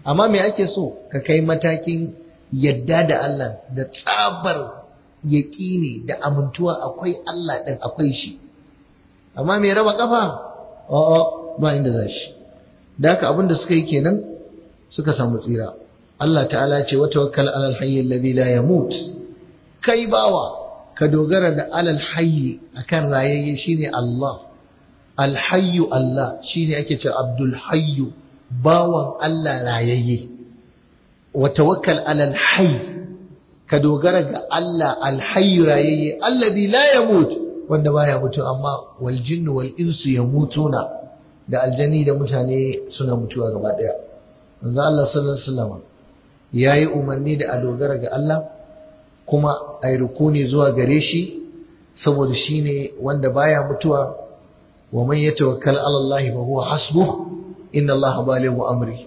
amma me ake so ka kai matakin yadda da Allah da tsabar yaƙini da amintuwa akwai Allah ɗin akwai shi amma me raba kafa a'a ba inda za shi da haka abin da suka yi kenan suka samu tsira Allah ta'ala ce wa tawakkal alal hayy alladhi la yamut kai bawa ka dogara da alal hayy akan rayayye shine Allah al hayyu Allah shine ake ce Abdul hayyu bawan Allah rayayye wa tawakkal alal hayy ka dogara ga Allah al hayyu rayayye alladhi la yamut wanda baya mutu amma wal jinnu wal insu yamutuna da aljani da mutane suna mutuwa gaba daya manzo Allah sallallahu alaihi wasallam yayi umarni da a dogara ga Allah kuma ai rukuni zuwa gare shi saboda shine wanda baya mutuwa wa man yatawakkal ala Allah fa huwa hasbuh inna Allah balighu amri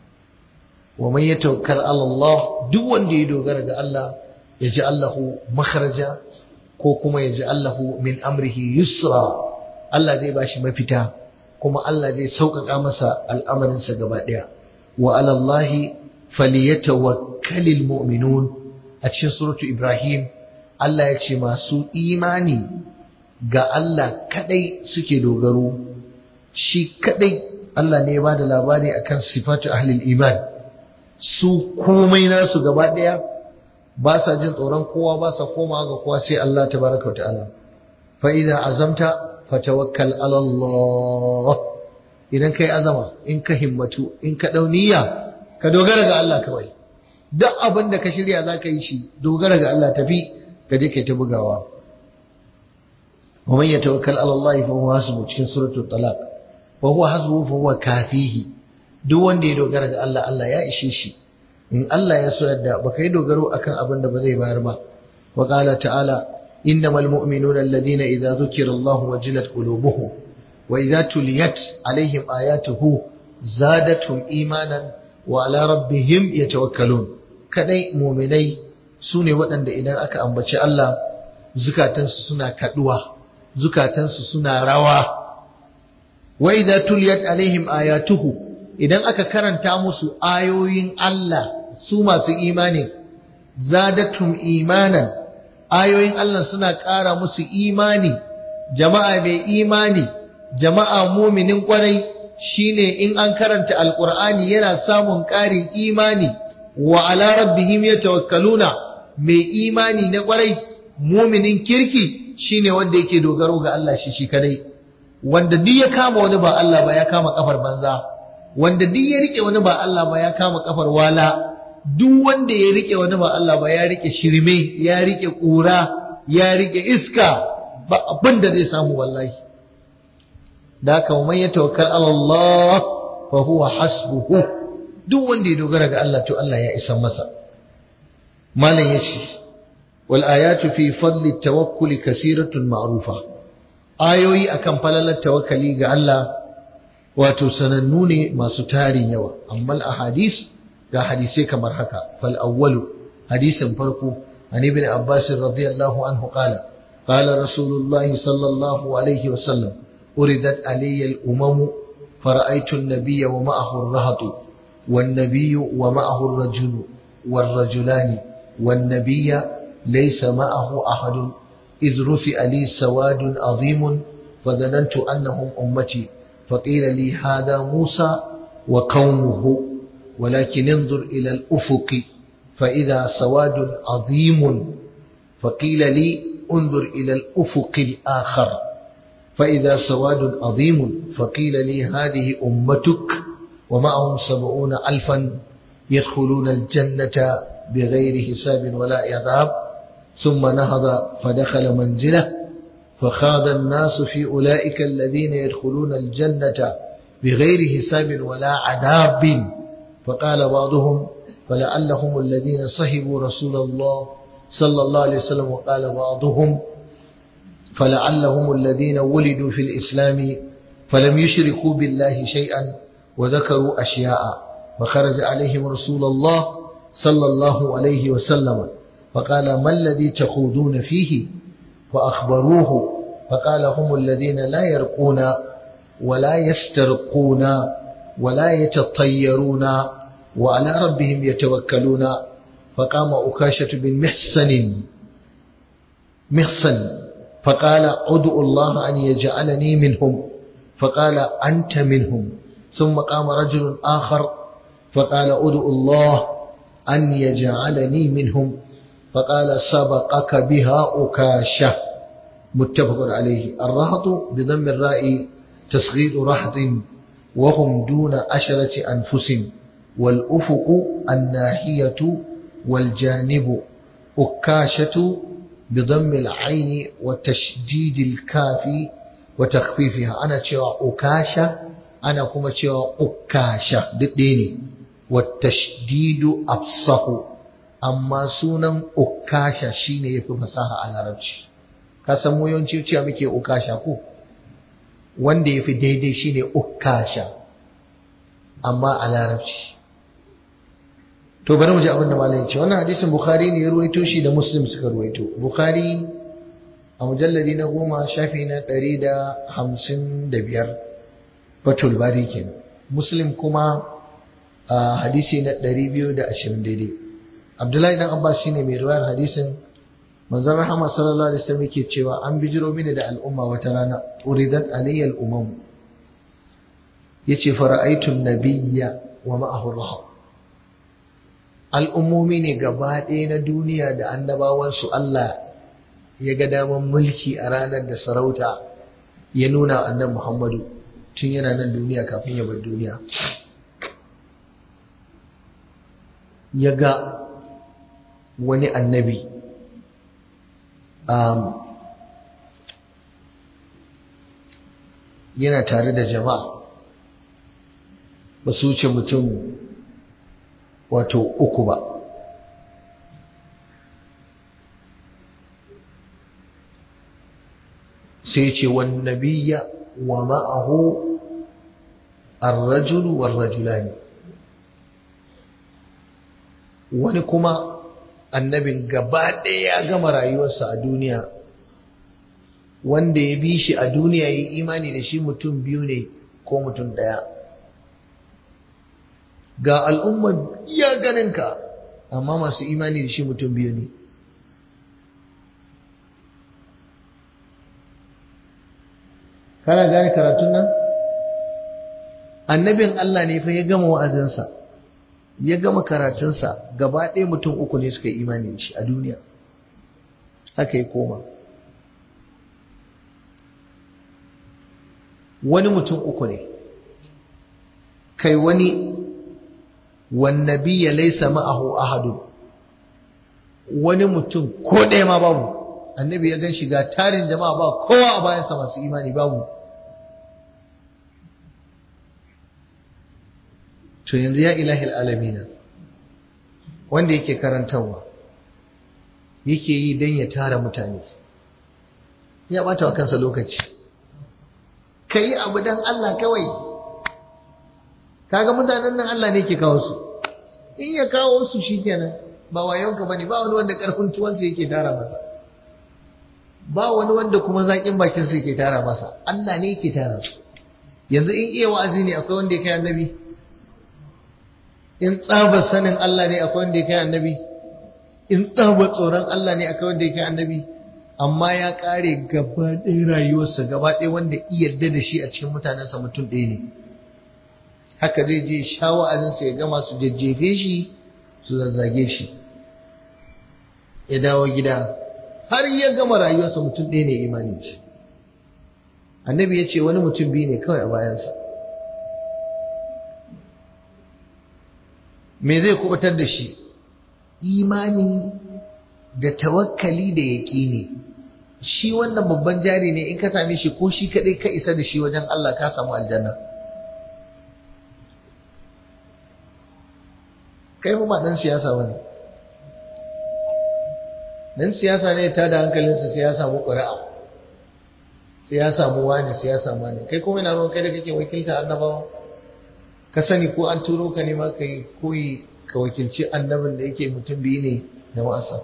wa man yatawakkal ala Allah duk wanda ya dogara ga Allah ya ji Allahu makharaja ko kuma ya ji Allahu min amrihi yusra Allah zai bashi mafita kuma Allah zai sauƙaƙa masa al'amarinsa gaba ɗaya wa alallahi falyatawakkalil mu'minun a cikin suratu Ibrahim Allah ya ce masu imani ga Allah kadai suke dogaro shi kadai Allah ne ya bada labari akan sifatu ahlil iman su komai nasu gaba ɗaya ba sa jin tsoron kowa ba sa komawa ga kowa sai Allah tabaraka ta'ala fa idza azamta fatawakkal ala Allah idan kai azama in ka himmatu in ka dauniya ka dogara ga Allah kawai duk abin da ka shirya zaka yi shi dogara ga Allah tafi ka je kai ta bugawa wa man yatawakkal ala Allah fa huwa hasbu cikin suratul talaq fa huwa hasbu fa huwa kafihi duk wanda ya dogara ga Allah Allah ya ishe shi in Allah ya so yadda baka yi dogaro akan abin da ba zai bayar ba wa qala ta'ala innamal mu'minuna alladhina idza dhukira Allah wajilat qulubuhum wa idza tuliyat alaihim ayatuhu zadatuhum imanan wa ala rabbihim yatawakkalun kadai mu'minai sune waɗanda idan aka ambaci Allah zukatansu suna kaduwa zukatansu suna rawa wa idza tuliyat alaihim ayatuhu idan aka karanta musu ayoyin Allah su masu imani zadatum imanan ayoyin Allah suna ƙara musu imani jama'a mai imani jama'a muminin kwarai shine in an karanta alqur'ani yana samun ƙarin imani wa ala rabbihim yatawakkaluna mai imani na kwarai muminin kirki shine wanda yake dogaro ga Allah shi shi kadai wanda duk ya kama wani ba Allah ba ya kama kafar banza wanda duk ya rike wani ba Allah ba ya kama kafar wala duk wanda ya rike wani ba Allah ba ya rike shirme ya rike kura ya rike iska ba abin da zai samu wallahi da haka man ya tawakkal ala Allah fa huwa hasbuhu duk wanda ya dogara ga Allah to Allah ya isa masa malam yace wal ayatu fi fadli tawakkuli kasiratun ma'rufa ayoyi akan falalar tawakkali ga Allah wato sanannu ne masu tarin yawa amma ahadis ga hadisai kamar haka fal awwalu hadisin farko an ibn abbas radiyallahu anhu qala qala rasulullahi sallallahu alaihi wasallam uridat alayya al umam فرأيت النبي ومعه الرهط والنبي ومعه الرجل والرجلان والنبي ليس معه أحد إذ رفع لي سواد عظيم فظننت أنهم أمتي فقيل لي هذا موسى وقومه ولكن انظر إلى الأفق فإذا سواد عظيم فقيل لي انظر إلى الأفق الآخر فإذا سواد عظيم فقيل لي هذه أمتك ومعهم سبعون ألفا يدخلون الجنة بغير حساب ولا عذاب ثم نهض فدخل منزله فخاض الناس في أولئك الذين يدخلون الجنة بغير حساب ولا عذاب فقال بعضهم فلعلهم الذين صحبوا رسول الله صلى الله عليه وسلم وقال بعضهم فلعلهم الذين ولدوا في الإسلام فلم يشركوا بالله شيئا وذكروا أشياء فخرج عليهم رسول الله صلى الله عليه وسلم فقال ما الذي تخوضون فيه فأخبروه فقال هم الذين لا يرقون ولا يسترقون ولا يتطيرون وعلى ربهم يتوكلون فقام أكاشة بن محسن محسن فقال ادعوا الله أن يجعلني منهم فقال أنت منهم ثم قام رجل آخر فقال ادعوا الله أن يجعلني منهم فقال سبقك بها أكاشة متفق عليه الرهط بضم الراء تصغير رهط وهم دون عشرة أنفس والأفق الناحية والجانب أكاشة بضم العين وتشديد الكاف وتخفيفها أنا تشوى أكاشة أنا كما تشوى أكاشة ديني والتشديد أفصح أما سونا أكاشة شيني يفي فصاحة على ربش kasan yawanci cewa muke ukasha ko wanda ya fi daidai shine ukasha amma a larabci to bari mu ji abin da malam ce wannan hadisin bukhari ne ya ruwaito shi da muslim suka ruwaito bukhari a mujalladi na goma shafi na ɗari da hamsin da biyar fatul bari kenan muslim kuma a hadisi na ɗari biyu da ashirin daidai abdullahi dan abbas shine mai ruwayar hadisin manzon rahama sallallahu alaihi wasallam yake cewa an bijiro mini da al'umma wata rana uridat alayya al'umam yace fara'aytu an-nabiyya wa ma'ahu rahab al'ummomi ne gaba ɗaya na duniya da annabawansu Allah ya ga daman mulki a ranar da sarauta ya nuna annabi Muhammadu tun yana nan duniya kafin ya bar duniya ya ga wani annabi um, yana tare da jama'a ba su wuce mutum wato uku ba sai ce wan nabiyya wa ma'ahu ar-rajulu war-rajulani wani kuma annabin gaba ɗaya ya gama rayuwarsa a duniya wanda ya bi shi a duniya ya imani da shi mutum biyu ne ko mutum ɗaya ga al'ummar ya ganinka amma masu imani da shi mutum biyu ne kana gane karatun nan annabin Allah ne fa ya gama wa'azinsa ya gama karatunsa gaba ɗaya mutum uku ne suka yi imani da shi a duniya haka ya koma wani mutum uku ne kai wani wannabi ya laisa ma'ahu ahadu wani mutum ko ɗaya ma babu annabi ya gan shiga tarin jama'a ba kowa a bayansa masu imani babu to yanzu ya ilahil alamina wanda yake karantarwa yake yi don ya tara mutane ya bata wa kansa lokaci ka yi abu don Allah kawai kaga mutanen nan Allah ne ke kawo su in ya kawo su shikenan ba wayonka bane ba wani wanda karfin tuwansa yake tara masa ba wani wanda kuma zakin bakin sa yake tara masa Allah ne yake tara su yanzu in iya wa'azi ne akwai wanda ya kai annabi in tsabar sanin Allah ne akwai wanda ya kai annabi in tsabar tsoron Allah ne akwai wanda ya kai annabi amma ya kare gaba ɗaya rayuwarsa gaba ɗaya wanda iya yarda da shi a cikin mutanensa mutum ɗaya ne haka zai je sha wa'azinsa ya gama su jajjefe shi su zazzage shi ya dawo gida har ya gama rayuwarsa mutum ɗaya ne imani shi annabi ya ce wani mutum biyu ne kawai a bayansa me zai kubutar da shi imani da tawakkali da yaƙini shi wannan babban jari ne in ka same shi ko shi kaɗai ka isa da shi wajen Allah ka samu aljanna kai ba ɗan siyasa ba ne ɗan siyasa ne ta da hankalinsa sai ya samu ƙuri'a sai ya samu wani sai ya samu wani kai kuma yana ruwan kai da kake wakilta annabawa ka sani ko an turo ka ne ma ka yi koyi ka wakilci annabin da yake mutum biyu ne da wa'asa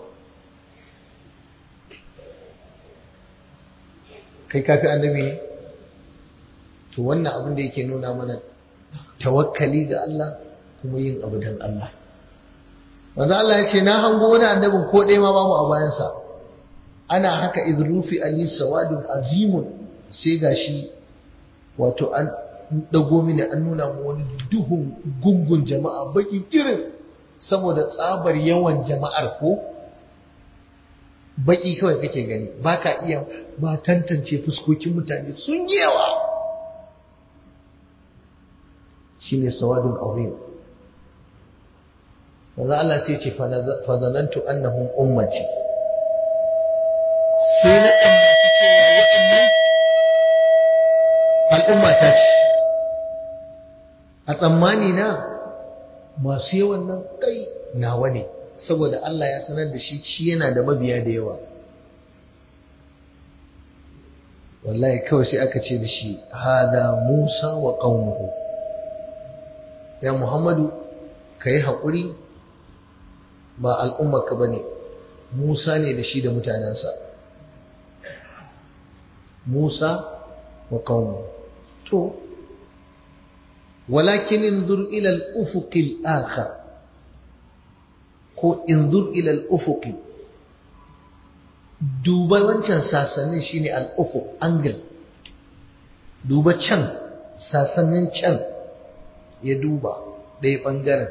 kai kafi annabi ne to wannan abin da yake nuna mana tawakkali ga Allah kuma yin abu dan Allah manzo Allah ya ce na hango wani annabin ko ɗaya ma babu a bayansa ana haka idrufi ali sawadun azimun sai gashi wato an dago mini an nuna mu wani duhun gungun jama'a baki kirin saboda tsabar yawan jama'ar ko baki kawai kake gani baka iya ba tantance fuskokin mutane sun yi yawa shine sawadun azim manzo Allah sai ce fa zanantu annahum ummati sai na tsammaci cewa waɗannan al'umma ta ce a tsammani na masu yawan nan kai nawa ne saboda Allah ya sanar da shi shi yana da mabiya da yawa wallahi kawai sai aka ce da shi hada Musa wa qaumuhu ya Muhammadu kai haƙuri ba al'ummarka bane Musa ne da shi da mutanensa Musa wa qaumuhu to walakin inzur ila al-ufuq al-akhar ko inzur ila al-ufuq duba wancan sasannin shine al-ufuq angle duba can sasannin can ya duba ɗaya ɓangaren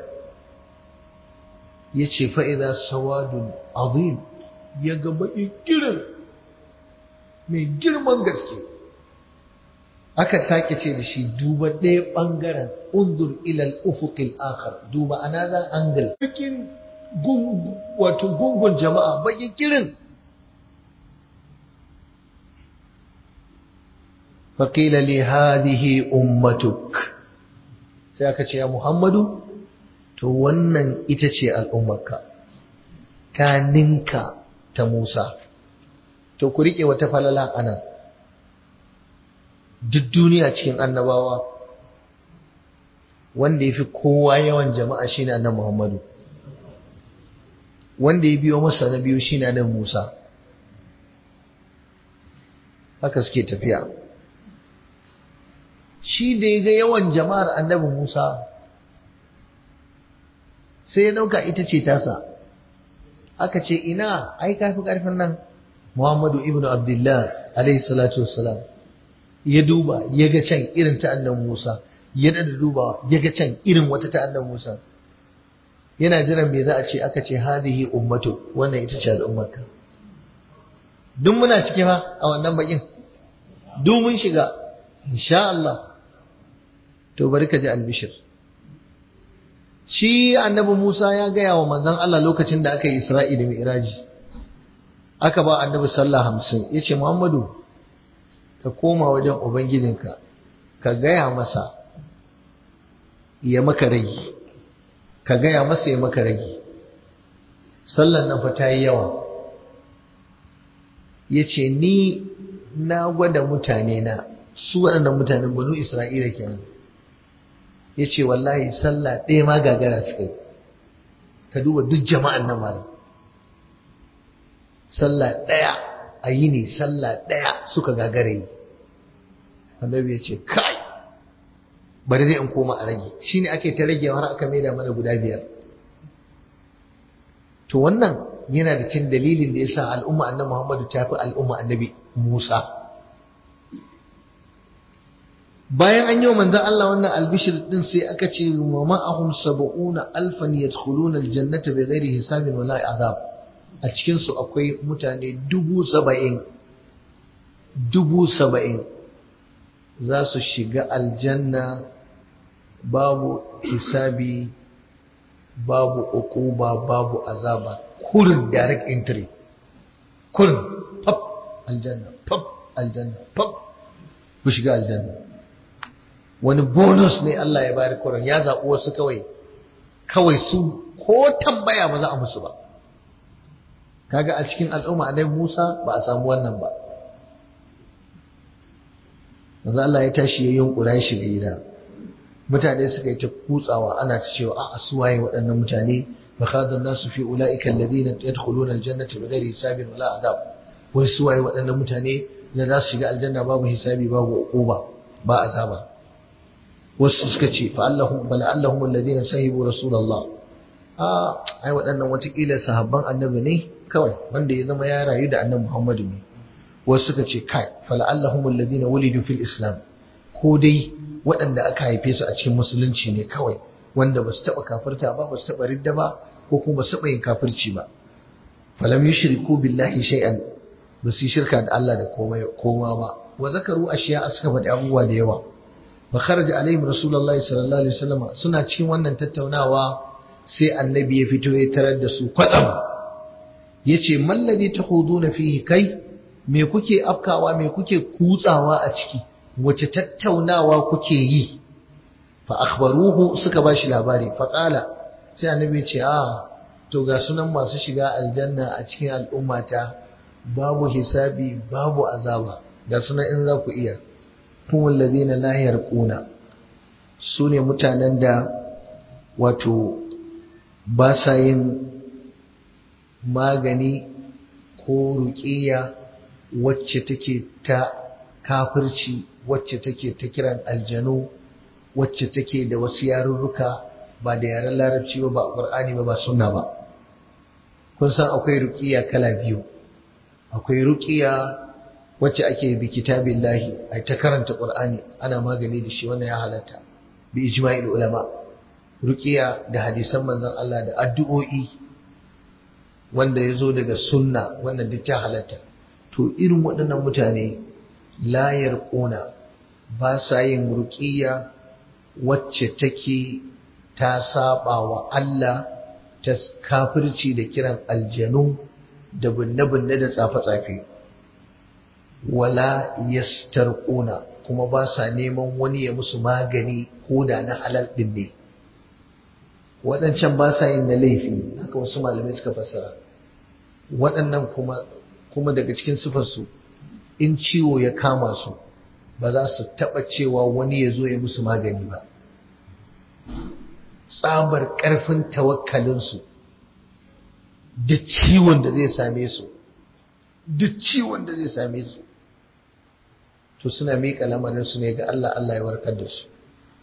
ya ce fa'iza sawadun azim ya gaba ikirin mai girman gaske aka sake ce da shi duba ɗaya ɓangaren undur ilal ufukil akhar duba another angle cikin wato gungun jama'a baƙin kirin faƙila li hadihi ummatuk sai aka ce ya muhammadu to wannan ita ce al'ummarka ta ninka ta musa to ku riƙe wata falala anan duk duniya cikin annabawa wanda ya fi kowa yawan jama'a shi ne annan Muhammadu wanda ya biyo masa na biyu shi ne annan Musa haka suke tafiya shi da ya ga yawan jama'ar annabi Musa sai ya ɗauka ita ce tasa aka ce ina ai kafi ƙarfin nan Muhammadu ibn Abdullah alaihi salatu wassalam ya duba ya ga can irin ta annan Musa ya da duba ya ga can irin wata ta annan Musa yana jiran me za a ce aka ce hadihi ummatu wannan ita ce al'ummarka duk muna ciki fa a wannan bakin duk mun shiga insha Allah to bari ka ji albishir shi annabi Musa ya gaya wa manzon Allah lokacin da aka yi Isra'i da Mi'raji aka ba annabi sallah hamsin yace Muhammadu ka koma wajen Ubangijinka, ka gaya masa ya maka ragi, ka gaya masa ya maka ragi. Sallan nan fa ta yi yawa. Ya ce, Ni na gwada mutane na, su waɗannan mutanen banu Isra'ila kenan. Ya ce, Wallahi, sallah ɗaya ma gagara suka yi, ka duba duk jama'an nan malam. Sallah ɗaya. a yi ne sallah ɗaya suka gagara yi annabi ya ce kai bari dai in koma a rage shi ne ake ta rage har aka maida mana guda biyar to wannan yana da cin dalilin da ya sa al'umma annabi muhammadu ta fi al'umma annabi musa bayan an yi wa manzan Allah wannan albishir din sai aka ce wa ma'ahum sab'una alfan yadkhuluna aljannata bighairi hisabin wala azab a cikinsu akwai mutane dubu saba'in dubu saba'in za su shiga aljanna babu hisabi babu ukuba babu azaba kurin direct entry kurin pap aljanna pap aljanna pap ku shiga aljanna wani bonus ne Allah ya bari kurin ya zaɓi wasu kawai kawai su ko tambaya ba za a musu ba kaga a cikin al'umma annabi Musa ba a samu wannan ba manzo Allah ya tashi ya yunkura ya shiga gida mutane suka yi ta kutsawa ana ta cewa a suwaye waɗannan mutane fa khadha nasu fi ulaika alladhina yadkhuluna aljannata bighairi hisabin wala adab wai suwaye waɗannan mutane da za su shiga aljanna babu hisabi babu uquba ba azaba wasu suka ce fa allahum bala allahum alladhina sahibu rasulullah a ai waɗannan watakila sahabban annabi ne kawai wanda ya zama ya rayu da annabi muhammadu ne wasu suka ce kai fala allahum alladhina wulidu fil islam ko dai waɗanda aka haife su a cikin musulunci ne kawai wanda ba su taɓa kafirta ba ba su taɓa ridda ba ko kuma ba su taɓa yin kafirci ba falam yushriku billahi shay'an ba su yi shirka da Allah da koma ba wa zakaru ashiya suka faɗi abubuwa da yawa fa kharaja alaihim rasulullahi sallallahu alaihi wasallam suna cikin wannan tattaunawa sai annabi ya fito ya tarar da su kwatsam yace mallazi takhuduna fihi kai me kuke afkawa me kuke kutsawa a ciki wace tattaunawa kuke yi fa akhbaruhu suka bashi labari fa qala sai annabi ya ce a to ga sunan masu shiga aljanna a cikin al'ummata babu hisabi babu azaba ga sunan in za ku iya kuma ladina la yarquna su ne mutanen da wato ba sa yin magani ko ruƙiya wacce take ta kafirci wacce take ta kiran aljanu wacce take da wasu yarurruka ba da yaren larabci ba ba ƙur'ani ba ba sunna ba kun san akwai ruƙiya kala biyu akwai ruƙiya wacce ake bi kitabillahi ai ta karanta qur'ani ana magani da shi wannan ya halatta bi ijma'il ulama ruqiya da hadisan manzon Allah da addu'o'i wanda yazo daga sunna wannan duk ta halatta to irin waɗannan mutane la yarquna ba sa yin ruqiya wacce take ta saba wa Allah ta kafirci da kiran aljanu da binne-binne da tsafe-tsafe wala yastarquna kuma ba sa neman wani ya musu magani ko da na halal din ne waɗancan ba sa yin na laifi haka wasu malamai suka fassara waɗannan kuma kuma daga cikin sifarsu in ciwo ya kama su ba za su taɓa cewa wani ya zo ya musu magani ba tsabar ƙarfin tawakkalinsu duk ciwon da zai same su duk ciwon da zai same su to suna miƙa lamarinsu ne ga Allah Allah ya warkar da su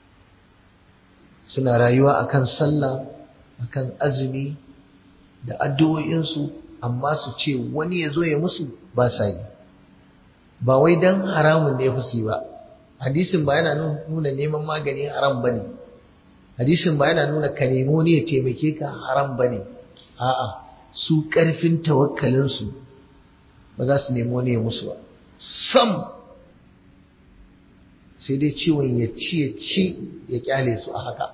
suna rayuwa akan sallah akan azumi da addu'o'insu amma su ce wani ya zo ya musu ba sa yi ba wai dan haramun ne fi ba hadisin ba yana nuna neman magani haram ba ne hadisin ba yana nuna ka nemo ne ya taimake ka haram ba ne a'a su ƙarfin tawakkalinsu ba za su nemo ne ya musu ba sam sai dai ciwon ya ci ya ci ya kyale su a haka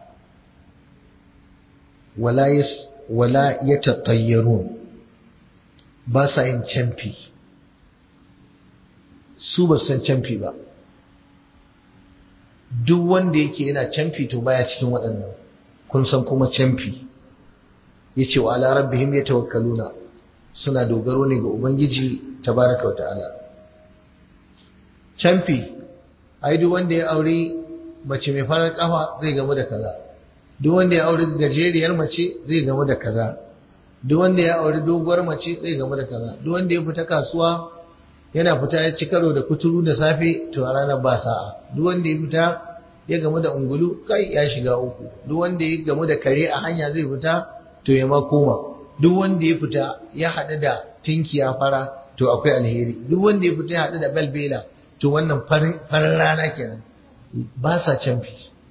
wala ya tattayyarun ba sa yin camfi su ba san camfi ba duk wanda yake yana camfi to baya cikin waɗannan kun san kuma camfi ya ce wa ala rabbihim ya tawakkaluna suna dogaro ne ga ubangiji tabaraka wa ta'ala camfi ai duk wanda ya aure mace mai farar kafa zai gamu da kaza duk wanda ya aure gajeriyar mace zai gamu da kaza duk wanda ya aure doguwar mace zai gamu da kaza duk wanda ya fita kasuwa yana fita ya ci karo da kuturu da safe to a ranar ba sa'a duk wanda ya fita ya gamu da ungulu kai ya shiga uku duk wanda ya gamu da kare a hanya zai fita to ya ma koma duk wanda ya fita ya haɗu da tinkiya fara to akwai alheri duk wanda ya fita ya haɗu da balbela to wannan farin rana kenan ba sa canfi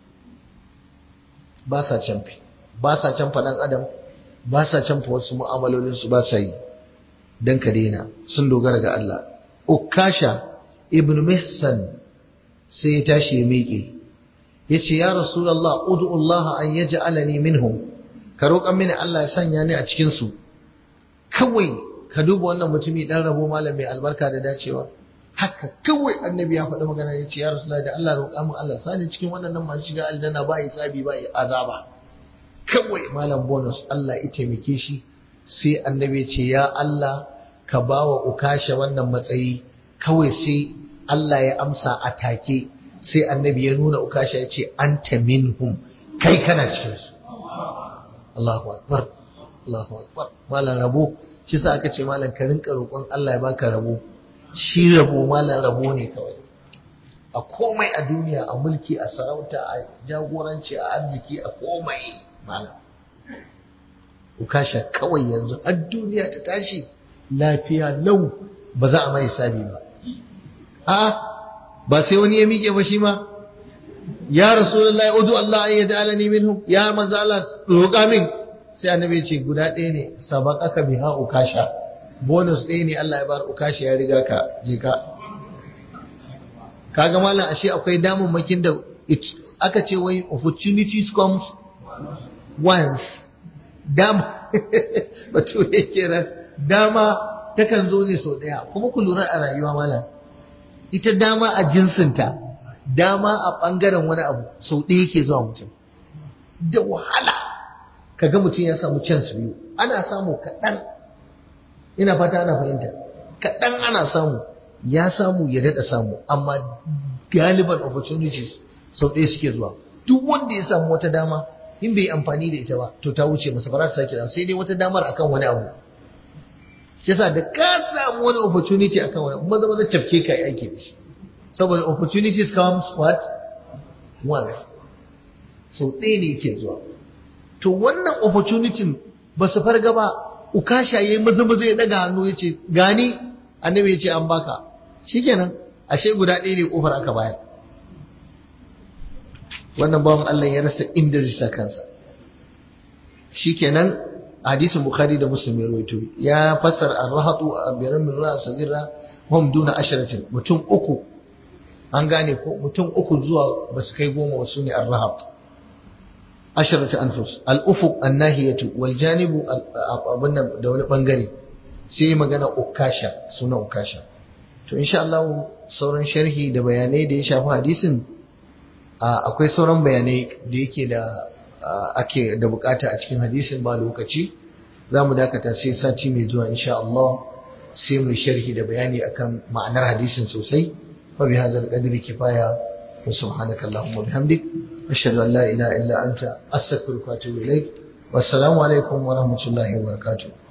ba sa canfi ba sa canfa ɗan adam ba sa canfa wasu mu'amalolinsu ba sa yi don ka daina sun dogara ga Allah ukasha ibn mihsan sai ya tashi ya miƙe ya ce ya rasulallah udu Allah an ya ja'alani minhum ka roƙan mini Allah ya sanya ni a cikinsu kawai ka duba wannan mutumi ɗan rabo malam mai albarka da dacewa haka kawai annabi ya faɗi magana ya ce ya rasu da Allah roƙa mu Allah sani cikin waɗannan masu shiga aljanna ba yi tsabi ba yi azaba kawai malam bonus Allah ya taimake shi sai annabi ya ce ya Allah ka ba wa ukasha wannan matsayi kawai sai Allah ya amsa a take sai annabi ya nuna ukasha ya ce anta minhum kai kana cikin su Allahu akbar Allahu akbar malam rabo shi sa aka ce malam ka rinka roƙon Allah ya baka rabo shi rabo malan rabo ne kawai a komai a duniya a mulki a sarauta a jagoranci a arziki a komai malam ukasha kawai yanzu har duniya ta tashi lafiya lau ba za a mai hisabi ba a ba sai wani ya miƙe ba shi ma ya rasulullahi udu Allah an yaj'alani minhum ya manzo Allah roƙa min sai annabi ce guda ɗaya ne sabaqaka biha ukasha bonus ɗaya ne Allah ya bar ukasha ya riga ka je ka kaga mallam ashe akwai damammakin da aka ce wai opportunities comes once dama bature kenan dama takan zo ne sau ɗaya kuma ku lura a rayuwa malam ita dama a jinsinta dama a ɓangaren wani abu sau ɗaya ke zuwa mutum da wahala kaga mutum ya samu chance biyu ana samu kaɗan ina fata ana fahimta kaɗan ana samu ya samu ya daɗa samu amma galiban opportunities sau ɗaya suke zuwa duk wanda ya samu wata dama in bai amfani da ita ba to ta wuce masa ba za ta sake sai dai wata damar akan wani abu shi yasa da ka samu wani opportunity akan wani maza maza cafke ka yi aiki da shi saboda opportunities comes what once so ɗaya ne yake zuwa to wannan opportunity ba su farga ba ukasha yayi maza maza ya daga hannu ya ce gani annabi ya ce an baka shikenan ashe guda ɗaya ne kofar aka bayar wannan bawan Allah ya rasa inda zai sa kansa shikenan hadisin bukhari da muslim ya rawaito ya fassara ar-rahatu abiran min ra'a sagira hum duna asharatin mutum uku an gane ko mutum uku zuwa basu kai goma wasu ne ar-rahat asharatu anfus al-ufuq an-nahiyatu wal janibu abun da wani bangare sai magana ukasha suna ukasha to insha Allah sauran sharhi da bayanai da ya shafi hadisin akwai sauran bayanai da yake da ake da bukata a cikin hadisin ba lokaci za mu dakata sai sati mai zuwa insha Allah sai mu sharhi da bayani akan ma'anar hadisin sosai wa bi hadzal qadri kifaya wa subhanaka allahumma bihamdik ashhadu an la ilaha illa anta astaghfiruka wa atubu ilaik wassalamu alaikum wa rahmatullahi wa barakatuh